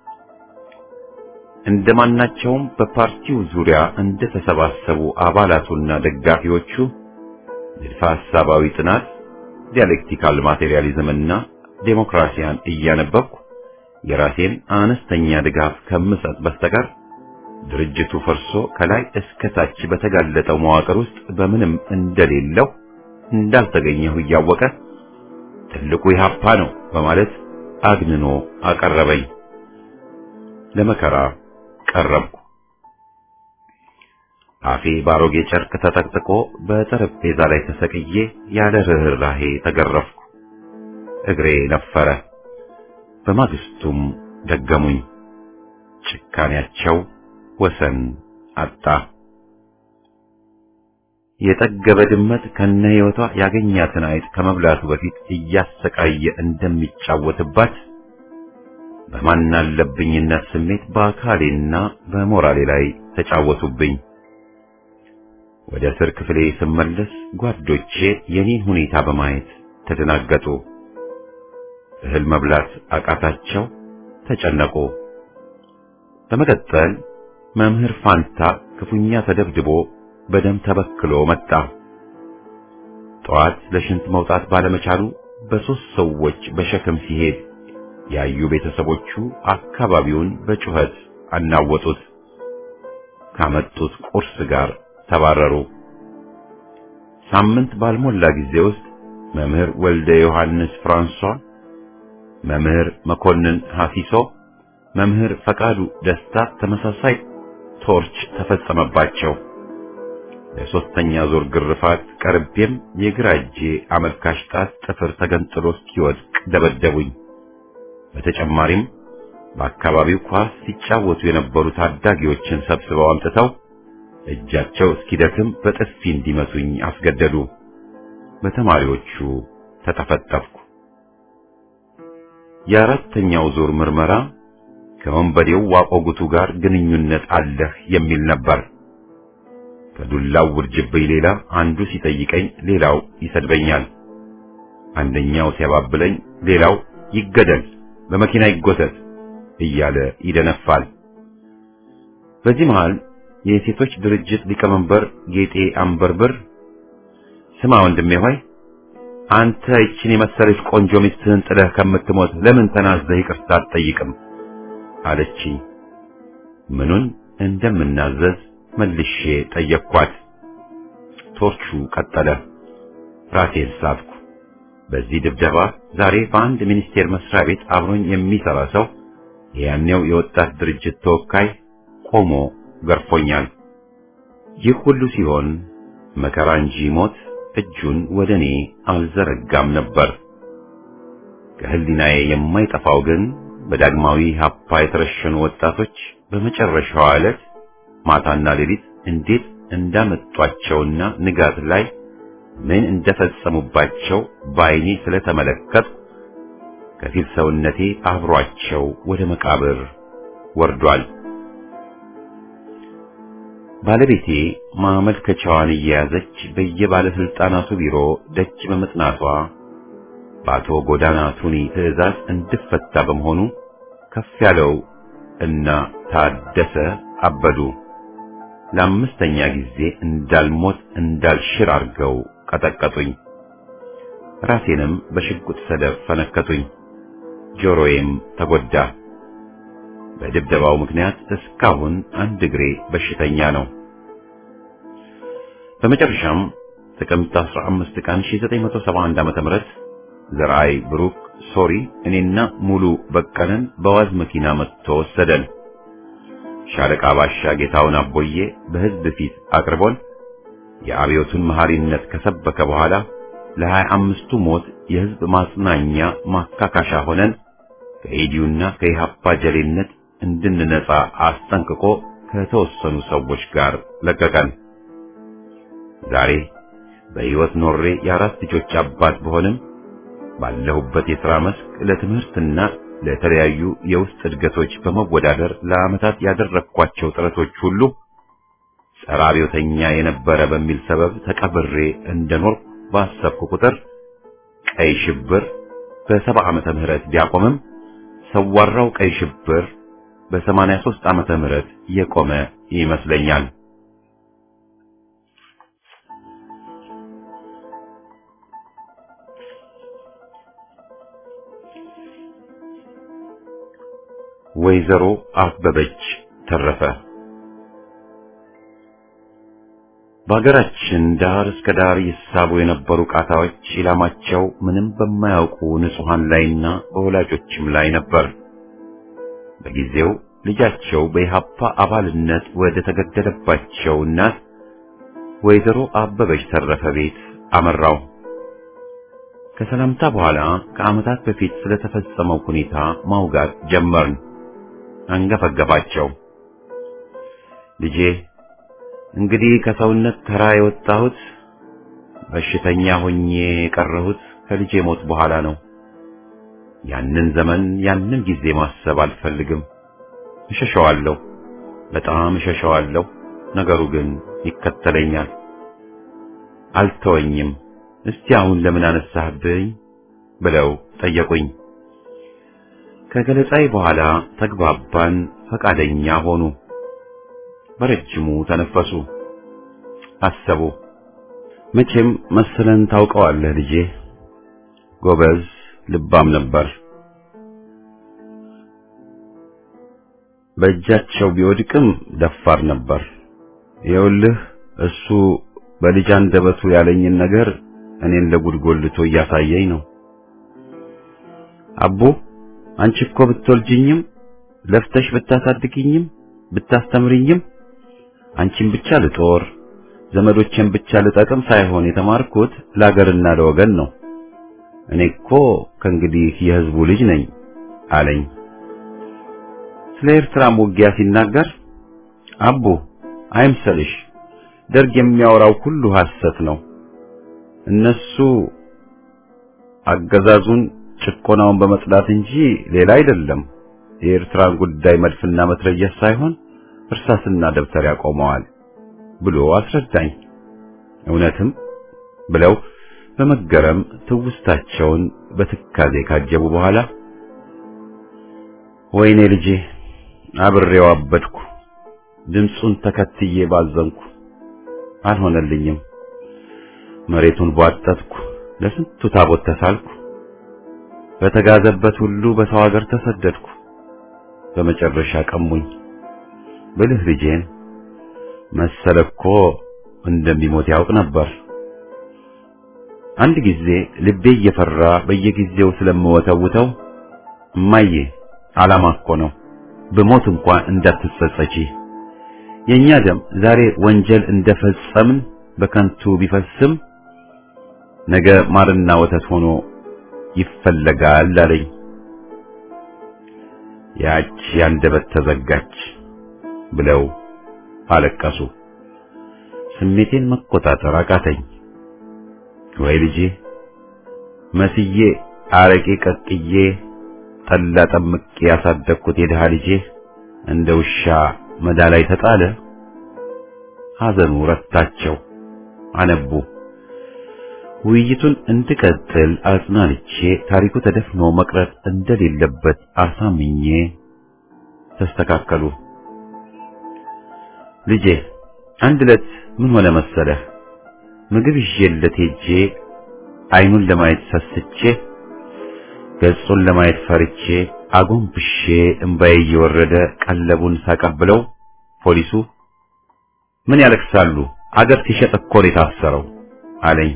እንደማናቸውም በፓርቲው ዙሪያ እንደተሰባሰቡ አባላቱና ደጋፊዎቹ ንድፈ ሐሳባዊ ጥናት፣ ዲያሌክቲካል ማቴሪያሊዝምና ዴሞክራሲያን እያነበብኩ የራሴን አነስተኛ ድጋፍ ከምሰጥ በስተቀር ድርጅቱ ፈርሶ ከላይ እስከ ታች በተጋለጠው መዋቅር ውስጥ በምንም እንደሌለው እንዳልተገኘሁ እያወቀ ትልቁ ኢህአፓ ነው በማለት አግንኖ አቀረበኝ። ለመከራ ቀረብኩ። አፌ ባሮጌ ጨርቅ ተጠቅጥቆ በጠረጴዛ ላይ ተሰቅዬ ያለ ርኅራሄ ተገረፍኩ። እግሬ ነፈረ። በማግስቱም ደገሙኝ። ጭካኔያቸው ወሰን አጣ። የጠገበ ድመት ከነ ሕይወቷ ያገኛትን አይጥ ከመብላቱ በፊት እያሰቃየ እንደሚጫወትባት በማናለብኝነት ስሜት በአካሌና በሞራሌ ላይ ተጫወቱብኝ። ወደ እስር ክፍሌ ስመለስ ጓዶቼ የኔን ሁኔታ በማየት ተደናገጡ። እህል መብላት አቃታቸው፣ ተጨነቁ። በመቀጠል መምህር ፋንታ ክፉኛ ተደብድቦ በደም ተበክሎ መጣ። ጠዋት ለሽንት መውጣት ባለመቻሉ በሦስት ሰዎች በሸክም ሲሄድ ያዩ ቤተሰቦቹ አካባቢውን በጩኸት አናወጡት። ካመጡት ቁርስ ጋር ተባረሩ። ሳምንት ባልሞላ ጊዜ ውስጥ መምህር ወልደ ዮሐንስ ፍራንሷ፣ መምህር መኮንን ሐፊሶ፣ መምህር ፈቃዱ ደስታ ተመሳሳይ ቶርች ተፈጸመባቸው። ለሶስተኛ ዙር ግርፋት ቀርቤም የግራ እጄ አመልካች ጣት ጥፍር ተገንጥሎ እስኪወድቅ ደበደቡኝ። በተጨማሪም በአካባቢው ኳስ ሲጫወቱ የነበሩ ታዳጊዎችን ሰብስበው አምጥተው እጃቸው እስኪደክም በጥፊ እንዲመቱኝ አስገደዱ። በተማሪዎቹ ተጠፈጠፍኩ። የአራተኛው ዙር ምርመራ ከወንበዴው ዋቆጉቱ ጋር ግንኙነት አለህ የሚል ነበር። ከዱላው ውርጅብኝ ሌላ አንዱ ሲጠይቀኝ ሌላው ይሰድበኛል። አንደኛው ሲያባብለኝ ሌላው ይገደል፣ በመኪና ይጎተት እያለ ይደነፋል። በዚህ መሃል የሴቶች ድርጅት ሊቀመንበር ጌጤ አንበርብር ስማ ወንድሜ ሆይ አንተ ይችን የመሰለች ቆንጆ ሚስትህን ጥለህ ከምትሞት ለምን ተናዘህ ይቅርታ አትጠይቅም? አለችኝ። ምኑን እንደምናዘዝ መልሼ ጠየቅኳት። ቶርቹ ቀጠለ። ራሴን ሳትኩ። በዚህ ድብደባ ዛሬ በአንድ ሚኒስቴር መስሪያ ቤት አብሮኝ የሚሰራ ሰው የያኔው የወጣት ድርጅት ተወካይ ቆሞ ገርፎኛል። ይህ ሁሉ ሲሆን መከራ እንጂ ሞት እጁን ወደ እኔ አልዘረጋም ነበር። ከህሊናዬ የማይጠፋው ግን በዳግማዊ ሀፓ የተረሸኑ ወጣቶች በመጨረሻዋ ዕለት ማታና ሌሊት እንዴት እንዳመጧቸውና ንጋት ላይ ምን እንደፈጸሙባቸው በዓይኔ ስለተመለከት ከፊል ሰውነቴ አብሯቸው ወደ መቃብር ወርዷል። ባለቤቴ ማመልከቻዋን እየያዘች በየባለስልጣናቱ ቢሮ ደጅ በመጥናቷ በአቶ ጎዳና ቱኒ ትዕዛዝ እንድፈታ በመሆኑ ከፍ ያለው እና ታደሰ አበዱ ለአምስተኛ ጊዜ እንዳልሞት እንዳልሽር አድርገው ቀጠቀጡኝ። ራሴንም በሽጉጥ ሰደፍ ፈነከቱኝ። ጆሮዬም ተጎዳ። በድብደባው ምክንያት እስካሁን አንድ እግሬ በሽተኛ ነው። በመጨረሻም ጥቅምት 15 ቀን 1971 ዓ.ም ዘርአይ ብሩክ ሶሪ እኔና ሙሉ በቀለን በዋዝ መኪና መጥቶ ወሰደን። ሻለቃ ባሻ ጌታውን አቦዬ በሕዝብ ፊት አቅርቦን የአብዮቱን መሐሪነት ከሰበከ በኋላ ለሀያ አምስቱ ሞት የሕዝብ ማጽናኛ ማካካሻ ሆነን ከኢዲዩና ከኢሃፓ ጀሌነት እንድንነጻ አስጠንቅቆ ከተወሰኑ ሰዎች ጋር ለቀቀን። ዛሬ በሕይወት ኖሬ የአራት ልጆች አባት በሆንም ባለሁበት የሥራ መስክ ለትምህርትና ለተለያዩ የውስጥ እድገቶች በመወዳደር ለዓመታት ያደረግኳቸው ጥረቶች ሁሉ ጸረ አብዮተኛ የነበረ በሚል ሰበብ ተቀብሬ እንደኖር ባሰብኩ ቁጥር ቀይ ሽብር በሰባ ዓመተ ምህረት ቢያቆምም ሰዋራው ቀይ ሽብር በሰማንያ ሦስት ዓመተ ምህረት የቆመ ይመስለኛል። ወይዘሮ አበበች ተረፈ በሀገራችን ዳር እስከ ዳር ይሳቡ የነበሩ ቃታዎች ኢላማቸው ምንም በማያውቁ ንጹሐን ላይና በወላጆችም ላይ ነበር። በጊዜው ልጃቸው በኢሃፓ አባልነት ወደ ተገደለባቸው እናት ወይዘሮ አበበች ተረፈ ቤት አመራው። ከሰላምታ በኋላ ከዓመታት በፊት ስለተፈጸመው ሁኔታ ማውጋት ጀመርን። አንገፈገፋቸው። ልጄ እንግዲህ ከሰውነት ተራ የወጣሁት በሽተኛ ሆኜ የቀረሁት ከልጄ ሞት በኋላ ነው። ያንን ዘመን ያንን ጊዜ ማሰብ አልፈልግም። እሸሸዋለሁ፣ በጣም እሸሸዋለሁ። ነገሩ ግን ይከተለኛል፣ አልተወኝም። እስቲ አሁን ለምን አነሳህብኝ ብለው ጠየቁኝ። ከገለጻይ በኋላ ተግባባን፣ ፈቃደኛ ሆኑ። በረጅሙ ተነፈሱ፣ አሰቡ። መቼም መሰለን ታውቀዋለህ ልጄ፣ ጎበዝ ልባም ነበር። በእጃቸው ቢወድቅም ደፋር ነበር። ይኸውልህ እሱ በልጅ አንደበቱ ያለኝን ነገር እኔን ለጉድ ጎልቶ እያሳየኝ ነው። አቦ አንቺ እኮ ብትወልጅኝም ለፍተሽ ብታሳድግኝም ብታስተምርኝም አንቺን ብቻ ልጦር ዘመዶቼን ብቻ ልጠቅም ሳይሆን የተማርኩት ለአገርና ለወገን ነው። እኔ እኮ ከእንግዲህ የሕዝቡ ልጅ ነኝ አለኝ። ስለ ኤርትራም ውጊያ ሲናገር አቡ አይምሰልሽ፣ ደርግ የሚያወራው ሁሉ ሐሰት ነው። እነሱ አገዛዙን ጭቆናውን በመጽዳት እንጂ ሌላ አይደለም። የኤርትራን ጉዳይ መድፍና መትረየስ ሳይሆን እርሳስና ደብተር ያቆመዋል ብሎ አስረዳኝ። እውነትም ብለው በመገረም ትውስታቸውን በትካዜ ካጀቡ በኋላ ወይኔ ልጄ አብሬው አበድኩ፣ ድምፁን ተከትዬ ባዘንኩ፣ አልሆነልኝም። መሬቱን ቧጠጥኩ፣ ለስንቱ ታቦት ተሳልኩ፣ በተጋዘበት ሁሉ በሰው ሀገር ተሰደድኩ። በመጨረሻ ቀሙኝ ብልህ ልጄን መሰለ እኮ እንደሚሞት ያውቅ ነበር። አንድ ጊዜ ልቤ እየፈራ በየጊዜው ስለምወተውተው እማዬ ዓላማ እኮ ነው ብሞት እንኳን እንዳትጸጸቺ፣ የኛ ደም ዛሬ ወንጀል እንደፈጸምን በከንቱ ቢፈስም ነገ ማርና ወተት ሆኖ ይፈለጋል አለኝ። ያች ያንደበት ተዘጋች ብለው አለቀሱ። ስሜቴን መቆጣጠር አቃተኝ። ወይ ልጄ መስዬ አረቄ ቀቅዬ ጠላ ጠምቄ ያሳደግኩት የድሃ ልጄ እንደ ውሻ መዳ ላይ ተጣለ። ሐዘኑ ረታቸው፣ አነቡ። ውይይቱን እንድቀጥል አጽናንቼ ታሪኩ ተደፍኖ መቅረት እንደሌለበት አሳምኜ ተስተካከሉ። ልጄ አንድ ዕለት ምን ሆነ መሰለህ? ምግብ ይዤለት ሄጄ አይኑን ለማየት ሰስቼ ገጹን ለማየት ፈርቼ አጎንብሼ እምባዬ እየወረደ ቀለቡን ሳቀብለው ፖሊሱ ምን ያለቅሳሉ? አገር ሲሸጥ እኮ ነው የታሰረው አለኝ።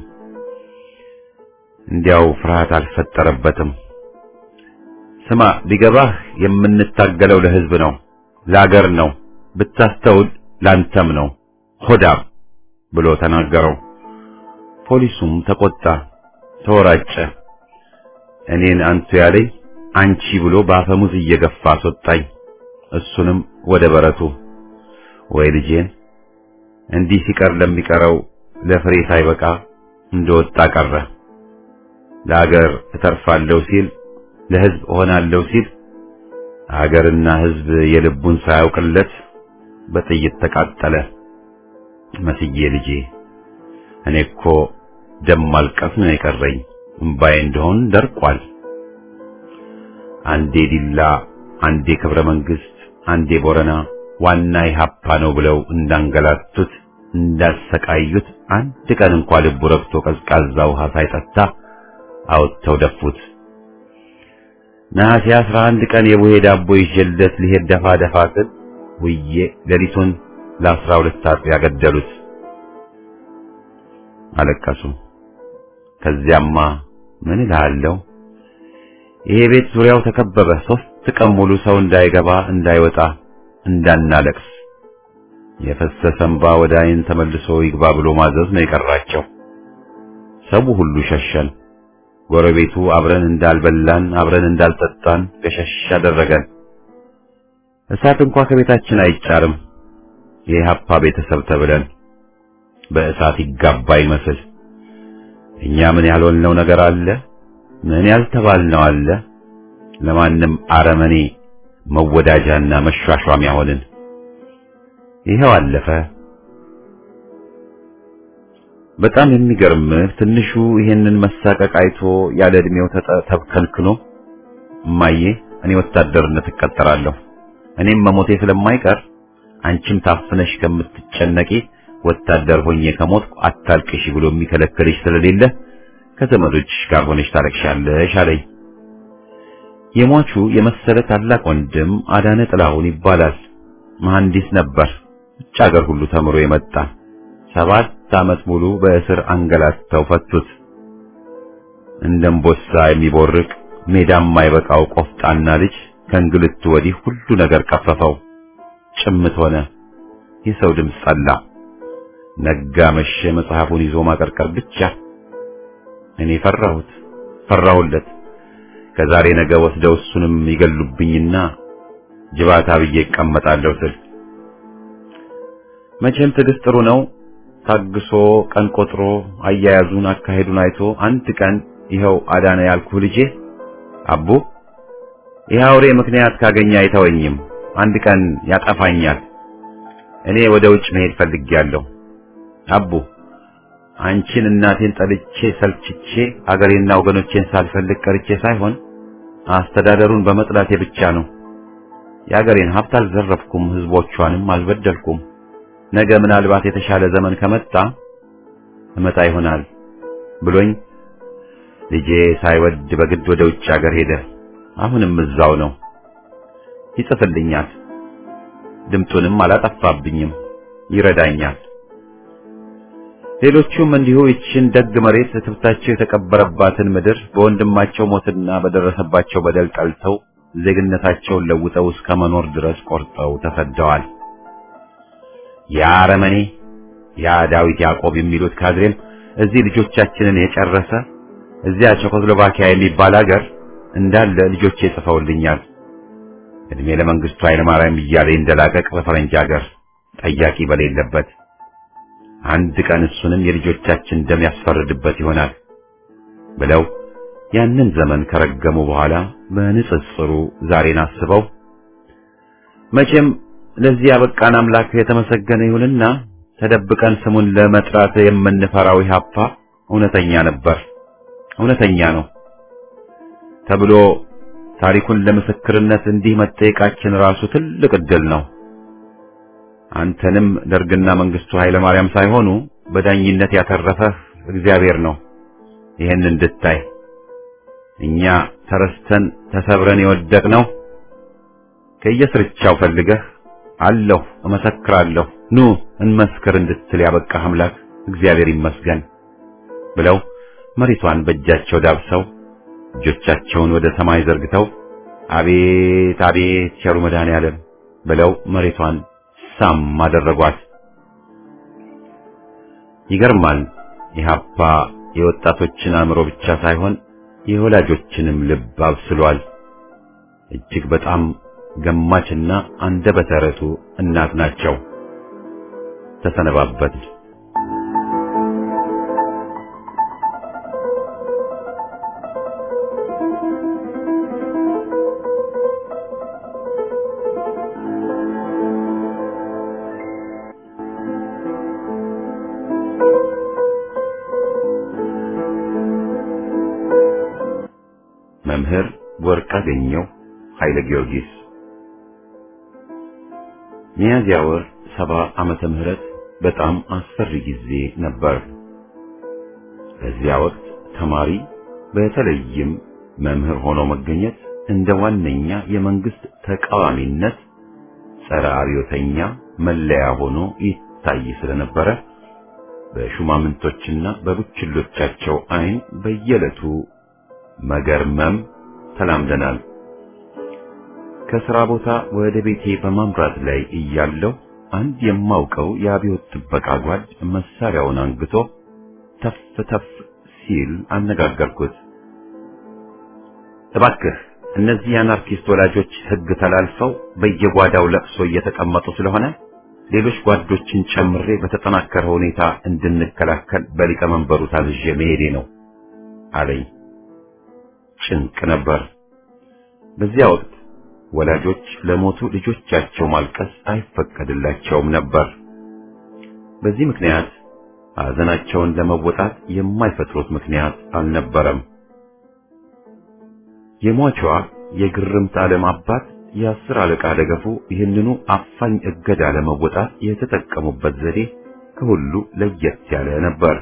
እንዲያው ፍርሃት አልፈጠረበትም። ስማ ቢገባህ የምንታገለው ለሕዝብ ነው፣ ለአገር ነው፣ ብታስተውል ላንተም ነው ሆዳም ብሎ ተናገረው። ፖሊሱም ተቆጣ፣ ተወራጨ። እኔን አንቱ ያለኝ አንቺ ብሎ በአፈሙዝ እየገፋ አስወጣኝ። እሱንም ወደ በረቱ። ወይ ልጄን እንዲህ ሲቀር ለሚቀረው ለፍሬ ሳይበቃ እንደወጣ ቀረ። ለአገር እተርፋለሁ ሲል ለሕዝብ እሆናለሁ ሲል አገርና ሕዝብ የልቡን ሳያውቅለት በጥይት ተቃጠለ። መስዬ ልጄ እኔ እኮ ደም ማልቀስ ነው የቀረኝ፣ እምባዬ እንደሆን ደርቋል። አንዴ ዲላ፣ አንዴ ክብረ መንግስት፣ አንዴ ቦረና ዋና ኢህአፓ ነው ብለው እንዳንገላቱት እንዳሰቃዩት አንድ ቀን እንኳ ልቡ ረግቶ ቀዝቃዛ ውሃ ሳይጠጣ አውጥተው ደፉት። ነሐሴ አስራ አንድ ቀን የቡሄ ዳቦ ይዤለት ሊሄድ ደፋ ደፋ ስል ውዬ ሌሊቱን ለአስራ ሁለት ሰዓት ያገደሉት። አለቀሱ። ከዚያማ ምን እልሃለሁ፣ ይሄ ቤት ዙሪያው ተከበበ። ሶስት ቀን ሙሉ ሰው እንዳይገባ እንዳይወጣ እንዳናለቅስ የፈሰሰ እንባ ወደ ዓይን ተመልሶ ይግባ ብሎ ማዘዝ ነው የቀራቸው። ሰው ሁሉ ሸሸን። ጎረቤቱ አብረን እንዳልበላን አብረን እንዳልጠጣን ገሸሽ አደረገን። እሳት እንኳ ከቤታችን አይጫርም። የኢህአፓ ቤተሰብ ተብለን በእሳት ይጋባ ይመስል እኛ ምን ያልሆንነው ነገር አለ? ምን ያልተባልነው አለ? ለማንም አረመኔ መወዳጃና መሿሿሚያ ሆንን። ይኸው አለፈ። በጣም የሚገርምህ ትንሹ ይሄንን መሳቀቅ አይቶ ያለ ዕድሜው ተብከልክሎ እማዬ እኔ ወታደርነት እቀጠራለሁ እኔም መሞቴ ስለማይቀር አንቺም ታፍነሽ ከምትጨነቂ ወታደር ሆኜ ከሞትኩ አታልቅሽ ብሎ የሚከለክልሽ ስለሌለ ከዘመዶችሽ ጋር ሆነሽ ታለቅሻለሽ አለኝ። የሟቹ የመሰለ ታላቅ ወንድም አዳነ ጥላሁን ይባላል። መሐንዲስ ነበር። ውጭ ሀገር ሁሉ ተምሮ የመጣ ሰባት ዓመት ሙሉ በእስር አንገላተው ፈቱት። እንደምቦሳ የሚቦርቅ ሜዳም የማይበቃው ቆፍጣና ልጅ ከእንግልቱ ወዲህ ሁሉ ነገር ቀፈፈው። ጭምት ሆነ። የሰው ድምፅ ጸላ። ነጋ መሸ፣ መጽሐፉን ይዞ ማቀርቀር ብቻ። እኔ ፈራሁት፣ ፈራሁለት። ከዛሬ ነገ ወስደው እሱንም ይገሉብኝና ጅባታ ብዬ እቀመጣለሁ ስል መቼም ትዕግስት ጥሩ ነው። ታግሶ ቀን ቆጥሮ አያያዙን አካሄዱን አይቶ አንድ ቀን ይኸው አዳነ ያልኩህ ልጄ አቡ ይህ አውሬ ምክንያት ካገኘ አይተወኝም፣ አንድ ቀን ያጠፋኛል። እኔ ወደ ውጭ መሄድ ፈልጌያለሁ። አቡ አንቺን እናቴን ጠልቼ ሰልችቼ አገሬና ወገኖቼን ሳልፈልግ ቀርቼ ሳይሆን አስተዳደሩን በመጥላቴ ብቻ ነው። የአገሬን ሀብት አልዘረፍኩም፣ ህዝቦቿንም አልበደልኩም። ነገ ምናልባት የተሻለ ዘመን ከመጣ እመጣ ይሆናል ብሎኝ ልጄ ሳይወድ በግድ ወደ ውጭ ሀገር ሄደ። አሁንም እዛው ነው። ይጽፍልኛል፣ ድምጡንም አላጠፋብኝም፣ ይረዳኛል። ሌሎቹም እንዲሁ ይችን ደግ መሬት ትብታቸው የተቀበረባትን ምድር በወንድማቸው ሞትና በደረሰባቸው በደል ጠልተው ዜግነታቸውን ለውጠው እስከ መኖር ድረስ ቆርጠው ተሰደዋል። ያ አረመኔ ያ ዳዊት ያዕቆብ የሚሉት ካድሬም እዚህ ልጆቻችንን የጨረሰ እዚያ ቼኮስሎቫኪያ የሚባል ሀገር እንዳለ ልጆቼ ጽፈውልኛል። እድሜ ለመንግስቱ ኃይለማርያም እያለ እንደላቀቅ በፈረንጅ ሀገር ጠያቂ በሌለበት አንድ ቀን እሱንም የልጆቻችን ደም ያስፈርድበት ይሆናል ብለው ያንን ዘመን ከረገሙ በኋላ በንጽጽሩ ዛሬን አስበው መቼም ለዚህ ያበቃን አምላክ የተመሰገነ ይሁንና ተደብቀን ስሙን ለመጥራት የምንፈራው ኢህአፓ እውነተኛ ነበር፣ እውነተኛ ነው ተብሎ ታሪኩን ለምስክርነት እንዲህ መጠየቃችን ራሱ ትልቅ ዕድል ነው። አንተንም ደርግና መንግስቱ ኃይለ ማርያም ሳይሆኑ በዳኝነት ያተረፈህ እግዚአብሔር ነው። ይህን እንድታይ እኛ ተረስተን ተሰብረን የወደቅነው ከየስርቻው ፈልገህ አለሁ እመሰክራለሁ ኑ እንመስክር እንድትል ያበቃህ አምላክ እግዚአብሔር ይመስገን ብለው መሬቷን በእጃቸው ዳብሰው እጆቻቸውን ወደ ሰማይ ዘርግተው አቤት አቤት ቸሩ መድኃኔዓለም ብለው መሬቷን ሳም አደረጓት። ይገርማል። ኢህአፓ የወጣቶችን አእምሮ ብቻ ሳይሆን የወላጆችንም ልብ አብስሏል። እጅግ በጣም ገማችና አንደበተ ርቱዕ እናት ናቸው። ተሰነባበት። መምህር ወርቅአገኘሁ ኃይለ ጊዮርጊስ ሚያዝያ ወር ሰባ ዓመተ ምህረት በጣም አስፈሪ ጊዜ ነበር። በዚያ ወቅት ተማሪ በተለይም መምህር ሆኖ መገኘት እንደ ዋነኛ የመንግስት ተቃዋሚነት ጸረ አብዮተኛ መለያ ሆኖ ይታይ ስለነበረ በሹማምንቶችና በቡችሎቻቸው ዓይን በየዕለቱ መገርመም ተላምደናል። ከሥራ ቦታ ወደ ቤቴ በማምራት ላይ እያለሁ አንድ የማውቀው የአብዮት ጥበቃ ጓድ መሳሪያውን አንግቶ ተፍ ተፍ ሲል አነጋገርኩት። እባክህ እነዚህ የአናርኪስት ወላጆች ሕግ ተላልፈው በየጓዳው ለቅሶ እየተቀመጡ ስለሆነ ሌሎች ጓዶችን ጨምሬ በተጠናከረ ሁኔታ እንድንከላከል በሊቀመንበሩ ታዝዤ መሄዴ ነው አለኝ። ጭንቅ ነበር። በዚያ ወቅት ወላጆች ለሞቱ ልጆቻቸው ማልቀስ አይፈቀድላቸውም ነበር። በዚህ ምክንያት ሐዘናቸውን ለመወጣት የማይፈጥሩት ምክንያት አልነበረም። የሟቿ የግርምት ዓለም አባት የአስር አለቃ ደገፉ ይህንኑ አፋኝ እገዳ ለመወጣት የተጠቀሙበት ዘዴ ከሁሉ ለየት ያለ ነበር።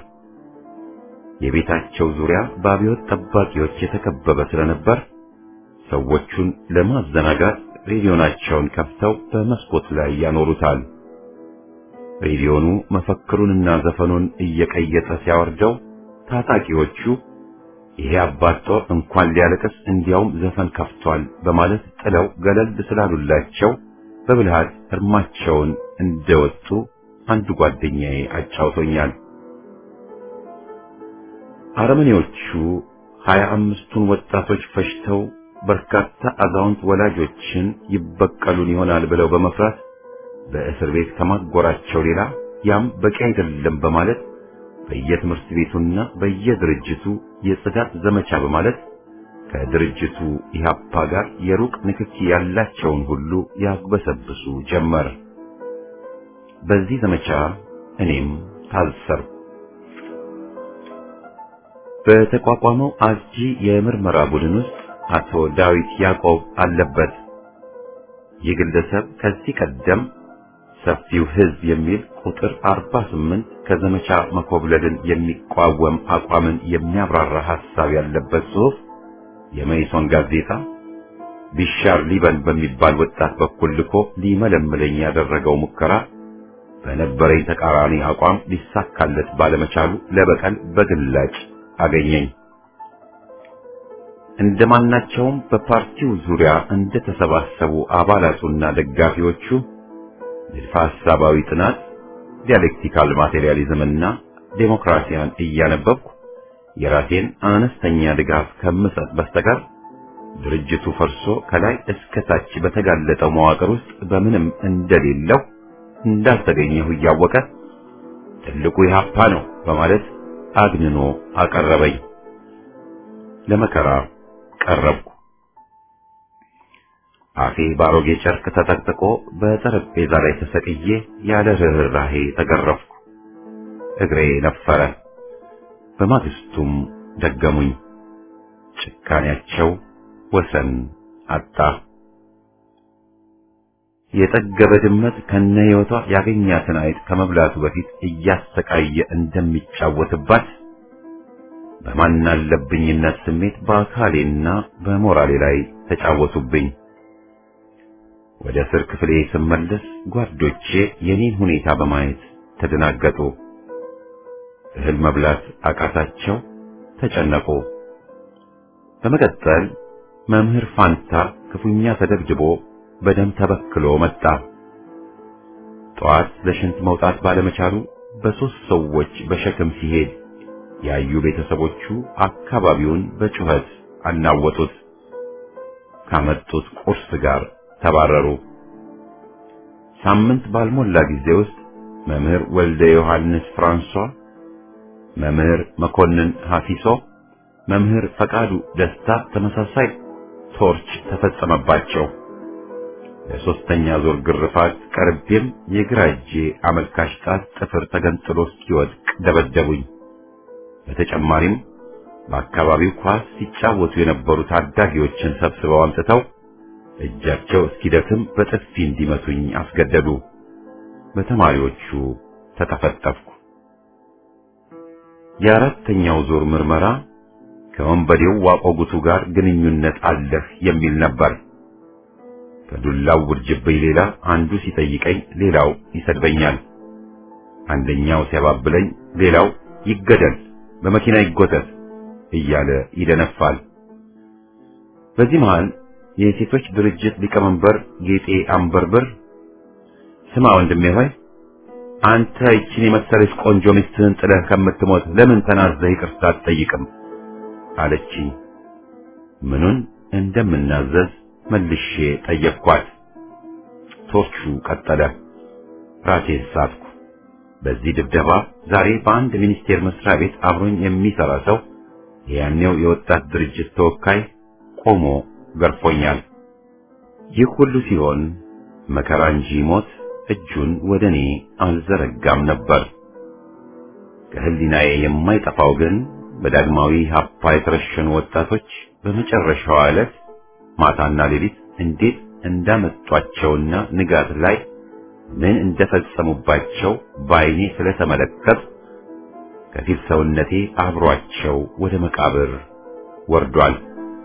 የቤታቸው ዙሪያ በአብዮት ጠባቂዎች የተከበበ ስለነበር ሰዎቹን ለማዘናጋት ሬዲዮናቸውን ከፍተው በመስኮት ላይ ያኖሩታል። ሬዲዮኑ መፈክሩንና ዘፈኑን እየቀየጠ ሲያወርደው ታጣቂዎቹ ይሄ አባት ጦር እንኳን ሊያለቅስ እንዲያውም ዘፈን ከፍቷል በማለት ጥለው ገለል ስላሉላቸው በብልሃት እርማቸውን እንደወጡ አንዱ ጓደኛዬ አጫውቶኛል። አረመኔዎቹ ሀያ አምስቱን ወጣቶች ፈጅተው በርካታ አዛውንት ወላጆችን ይበቀሉን ይሆናል ብለው በመፍራት በእስር ቤት ከማጎራቸው ሌላ ያም በቂ አይደለም በማለት በየትምህርት ቤቱና በየድርጅቱ የጽዳት ዘመቻ በማለት ከድርጅቱ ኢህአፓ ጋር የሩቅ ንክኪ ያላቸውን ሁሉ ያግበሰብሱ ጀመር። በዚህ ዘመቻ እኔም ታሰርኩ። በተቋቋመው አስጂ የምርመራ ቡድን ውስጥ አቶ ዳዊት ያዕቆብ አለበት። ይህ ግለሰብ ከዚህ ቀደም ሰፊው ሕዝብ የሚል ቁጥር 48 ከዘመቻ መኮብለልን የሚቋወም አቋምን የሚያብራራ ሐሳብ ያለበት ጽሑፍ የመይሶን ጋዜጣ ቢሻር ሊበን በሚባል ወጣት በኩል ልኮ ሊመለምለኝ ያደረገው ሙከራ በነበረኝ ተቃራኒ አቋም ሊሳካለት ባለመቻሉ ለበቀል በግላጭ አገኘኝ። እንደማናቸውም በፓርቲው ዙሪያ እንደተሰባሰቡ አባላቱና ደጋፊዎቹ ንድፈ ሐሳባዊ ጥናት፣ ዲያሌክቲካል ማቴሪያሊዝምና ዴሞክራሲያን እያነበብኩ የራሴን አነስተኛ ድጋፍ ከምሰጥ በስተቀር ድርጅቱ ፈርሶ ከላይ እስከ ታች በተጋለጠው መዋቅር ውስጥ በምንም እንደሌለው እንዳልተገኘሁ እያወቀ ትልቁ ኢህአፓ ነው በማለት አግንኖ አቀረበኝ። ለመከራ ቀረብኩ። አፌ ባሮጌ ጨርቅ ተጠቅጥቆ በጠረጴዛ ላይ ተሰቅዬ ያለ ርኅራኄ ተገረፍኩ። እግሬ ነፈረ። በማግስቱም ደገሙኝ። ጭካኔያቸው ወሰን አጣ። የጠገበ ድመት ከነ ሕይወቷ ያገኛትን አይጥ ከመብላቱ በፊት እያሰቃየ እንደሚጫወትባት በማናለብኝነት ስሜት በአካሌና በሞራሌ ላይ ተጫወቱብኝ። ወደ እስር ክፍሌ ስመለስ ጓዶቼ የኔን ሁኔታ በማየት ተደናገጡ። እህል መብላት አቃታቸው፣ ተጨነቁ። በመቀጠል መምህር ፋንታ ክፉኛ ተደብድቦ በደም ተበክሎ መጣ። ጠዋት ለሽንት መውጣት ባለመቻሉ በሦስት ሰዎች በሸክም ሲሄድ ያዩ ቤተሰቦቹ አካባቢውን በጩኸት አናወጡት። ካመጡት ቁርስ ጋር ተባረሩ። ሳምንት ባልሞላ ጊዜ ውስጥ መምህር ወልደ ዮሐንስ ፍራንሷ፣ መምህር መኮንን ሐፊሶ፣ መምህር ፈቃዱ ደስታ ተመሳሳይ ቶርች ተፈጸመባቸው። ለሶስተኛ ዙር ግርፋት ቀርቤም የግራ እጄ አመልካች ጣት ጥፍር ተገንጥሎ እስኪወድቅ ደበደቡኝ። በተጨማሪም በአካባቢው ኳስ ሲጫወቱ የነበሩ ታዳጊዎችን ሰብስበው አምጥተው እጃቸው እስኪደክም በጥፊ እንዲመቱኝ አስገደዱ። በተማሪዎቹ ተጠፈጠፍኩ። የአራተኛው ዙር ምርመራ ከወንበዴው ዋቆጉቱ ጋር ግንኙነት አለህ የሚል ነበር። ከዱላው ውርጅብኝ ሌላ አንዱ ሲጠይቀኝ ሌላው ይሰድበኛል። አንደኛው ሲያባብለኝ ሌላው ይገደል፣ በመኪና ይጎተት እያለ ይደነፋል። በዚህ መሃል የሴቶች ድርጅት ሊቀመንበር ጌጤ አንበርብር ስማ ወንድሜ ሆይ አንተ ይችን የመሰለች ቆንጆ ሚስትህን ጥለህ ከምትሞት ለምን ተናዘህ ይቅርታ አትጠይቅም? አለችኝ። ምኑን እንደምናዘዝ መልሼ ጠየቅኳት። ቶርቹ ቀጠለ። ራሴን ሳትኩ። በዚህ ድብደባ ዛሬ በአንድ ሚኒስቴር መስሪያ ቤት አብሮኝ የሚሰራ ሰው የያኔው የወጣት ድርጅት ተወካይ ቆሞ ገርፎኛል። ይህ ሁሉ ሲሆን መከራ እንጂ ሞት እጁን ወደ እኔ አልዘረጋም ነበር። ከህሊናዬ የማይጠፋው ግን በዳግማዊ ሀፓ የተረሸኑ ወጣቶች በመጨረሻዋ ዕለት ማታና ሌሊት እንዴት እንዳመጧቸውና ንጋት ላይ ምን እንደፈጸሙባቸው በዓይኔ ስለተመለከት ከፊል ሰውነቴ አብሯቸው ወደ መቃብር ወርዷል።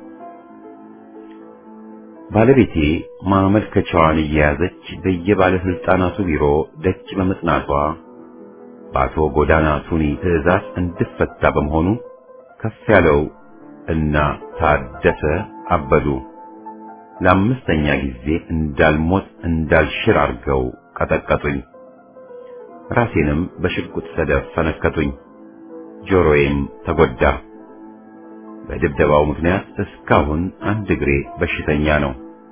ባለቤቴ ማመልከቻዋን እየያዘች በየባለስልጣናቱ ቢሮ ደጅ በመጽናቷ በአቶ ጎዳና ቱኒ ትዕዛዝ እንድፈታ በመሆኑ ከፍ ያለው እና ታደሰ አበዱ ለአምስተኛ ጊዜ እንዳልሞት እንዳልሽር አድርገው ቀጠቀጡኝ። ራሴንም በሽጉጥ ሰደፍ ፈነከቱኝ። ጆሮዬም ተጎዳ። በድብደባው ምክንያት እስካሁን አንድ እግሬ በሽተኛ ነው።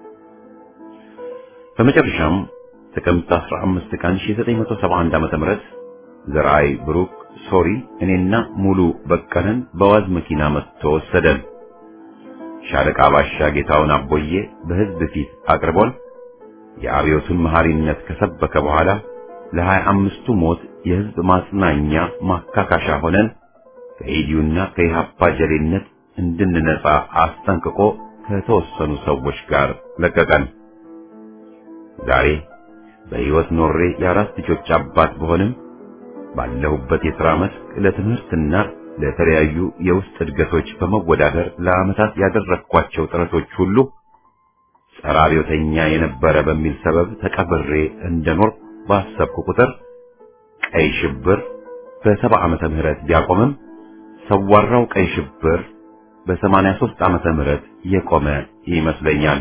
በመጨረሻም ጥቅምት 15 ቀን 1971 ዓ.ም ዘርአይ ብሩክ ሶሪ እኔና ሙሉ በቀለን በዋዝ መኪና መጥቶ ወሰደን። ሻለቃ ባሻ ጌታውን አቦዬ በሕዝብ ፊት አቅርቦን የአብዮቱን መሐሪነት ከሰበከ በኋላ ለሀያ አምስቱ ሞት የሕዝብ ማጽናኛ ማካካሻ ሆነን ከኢዲዩና ከኢሃፓ ጀሌነት እንድንነጻ አስጠንቅቆ ከተወሰኑ ሰዎች ጋር ለቀቀን። ዛሬ በሕይወት ኖሬ የአራት ልጆች አባት በሆንም ባለሁበት የሥራ መስክ ለትምህርትና ለተለያዩ የውስጥ እድገቶች በመወዳደር ለዓመታት ያደረግኳቸው ጥረቶች ሁሉ ጸረ አብዮተኛ የነበረ በሚል ሰበብ ተቀብሬ እንደኖር ባሰብኩ ቁጥር ቀይ ሽብር በሰባ ዓመተ ምህረት ቢያቆምም ሰዋራው ቀይ ሽብር በሰማንያ ሦስት ዓመተ ምህረት የቆመ ይመስለኛል።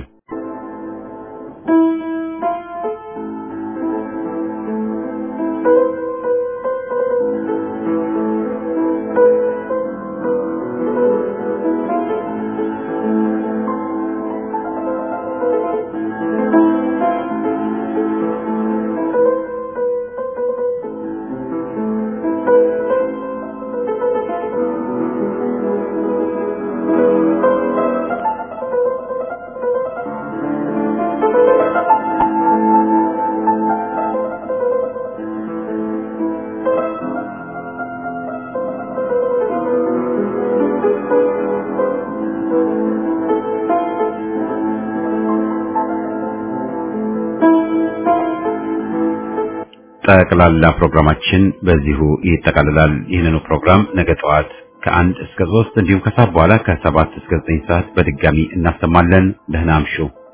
ጠቅላላ ፕሮግራማችን በዚሁ ይጠቃልላል። ይህንኑ ፕሮግራም ነገ ጠዋት ከአንድ እስከ ሶስት እንዲሁም ከሰዓት በኋላ ከሰባት እስከ ዘጠኝ ሰዓት በድጋሚ እናሰማለን። ደህና አምሹ።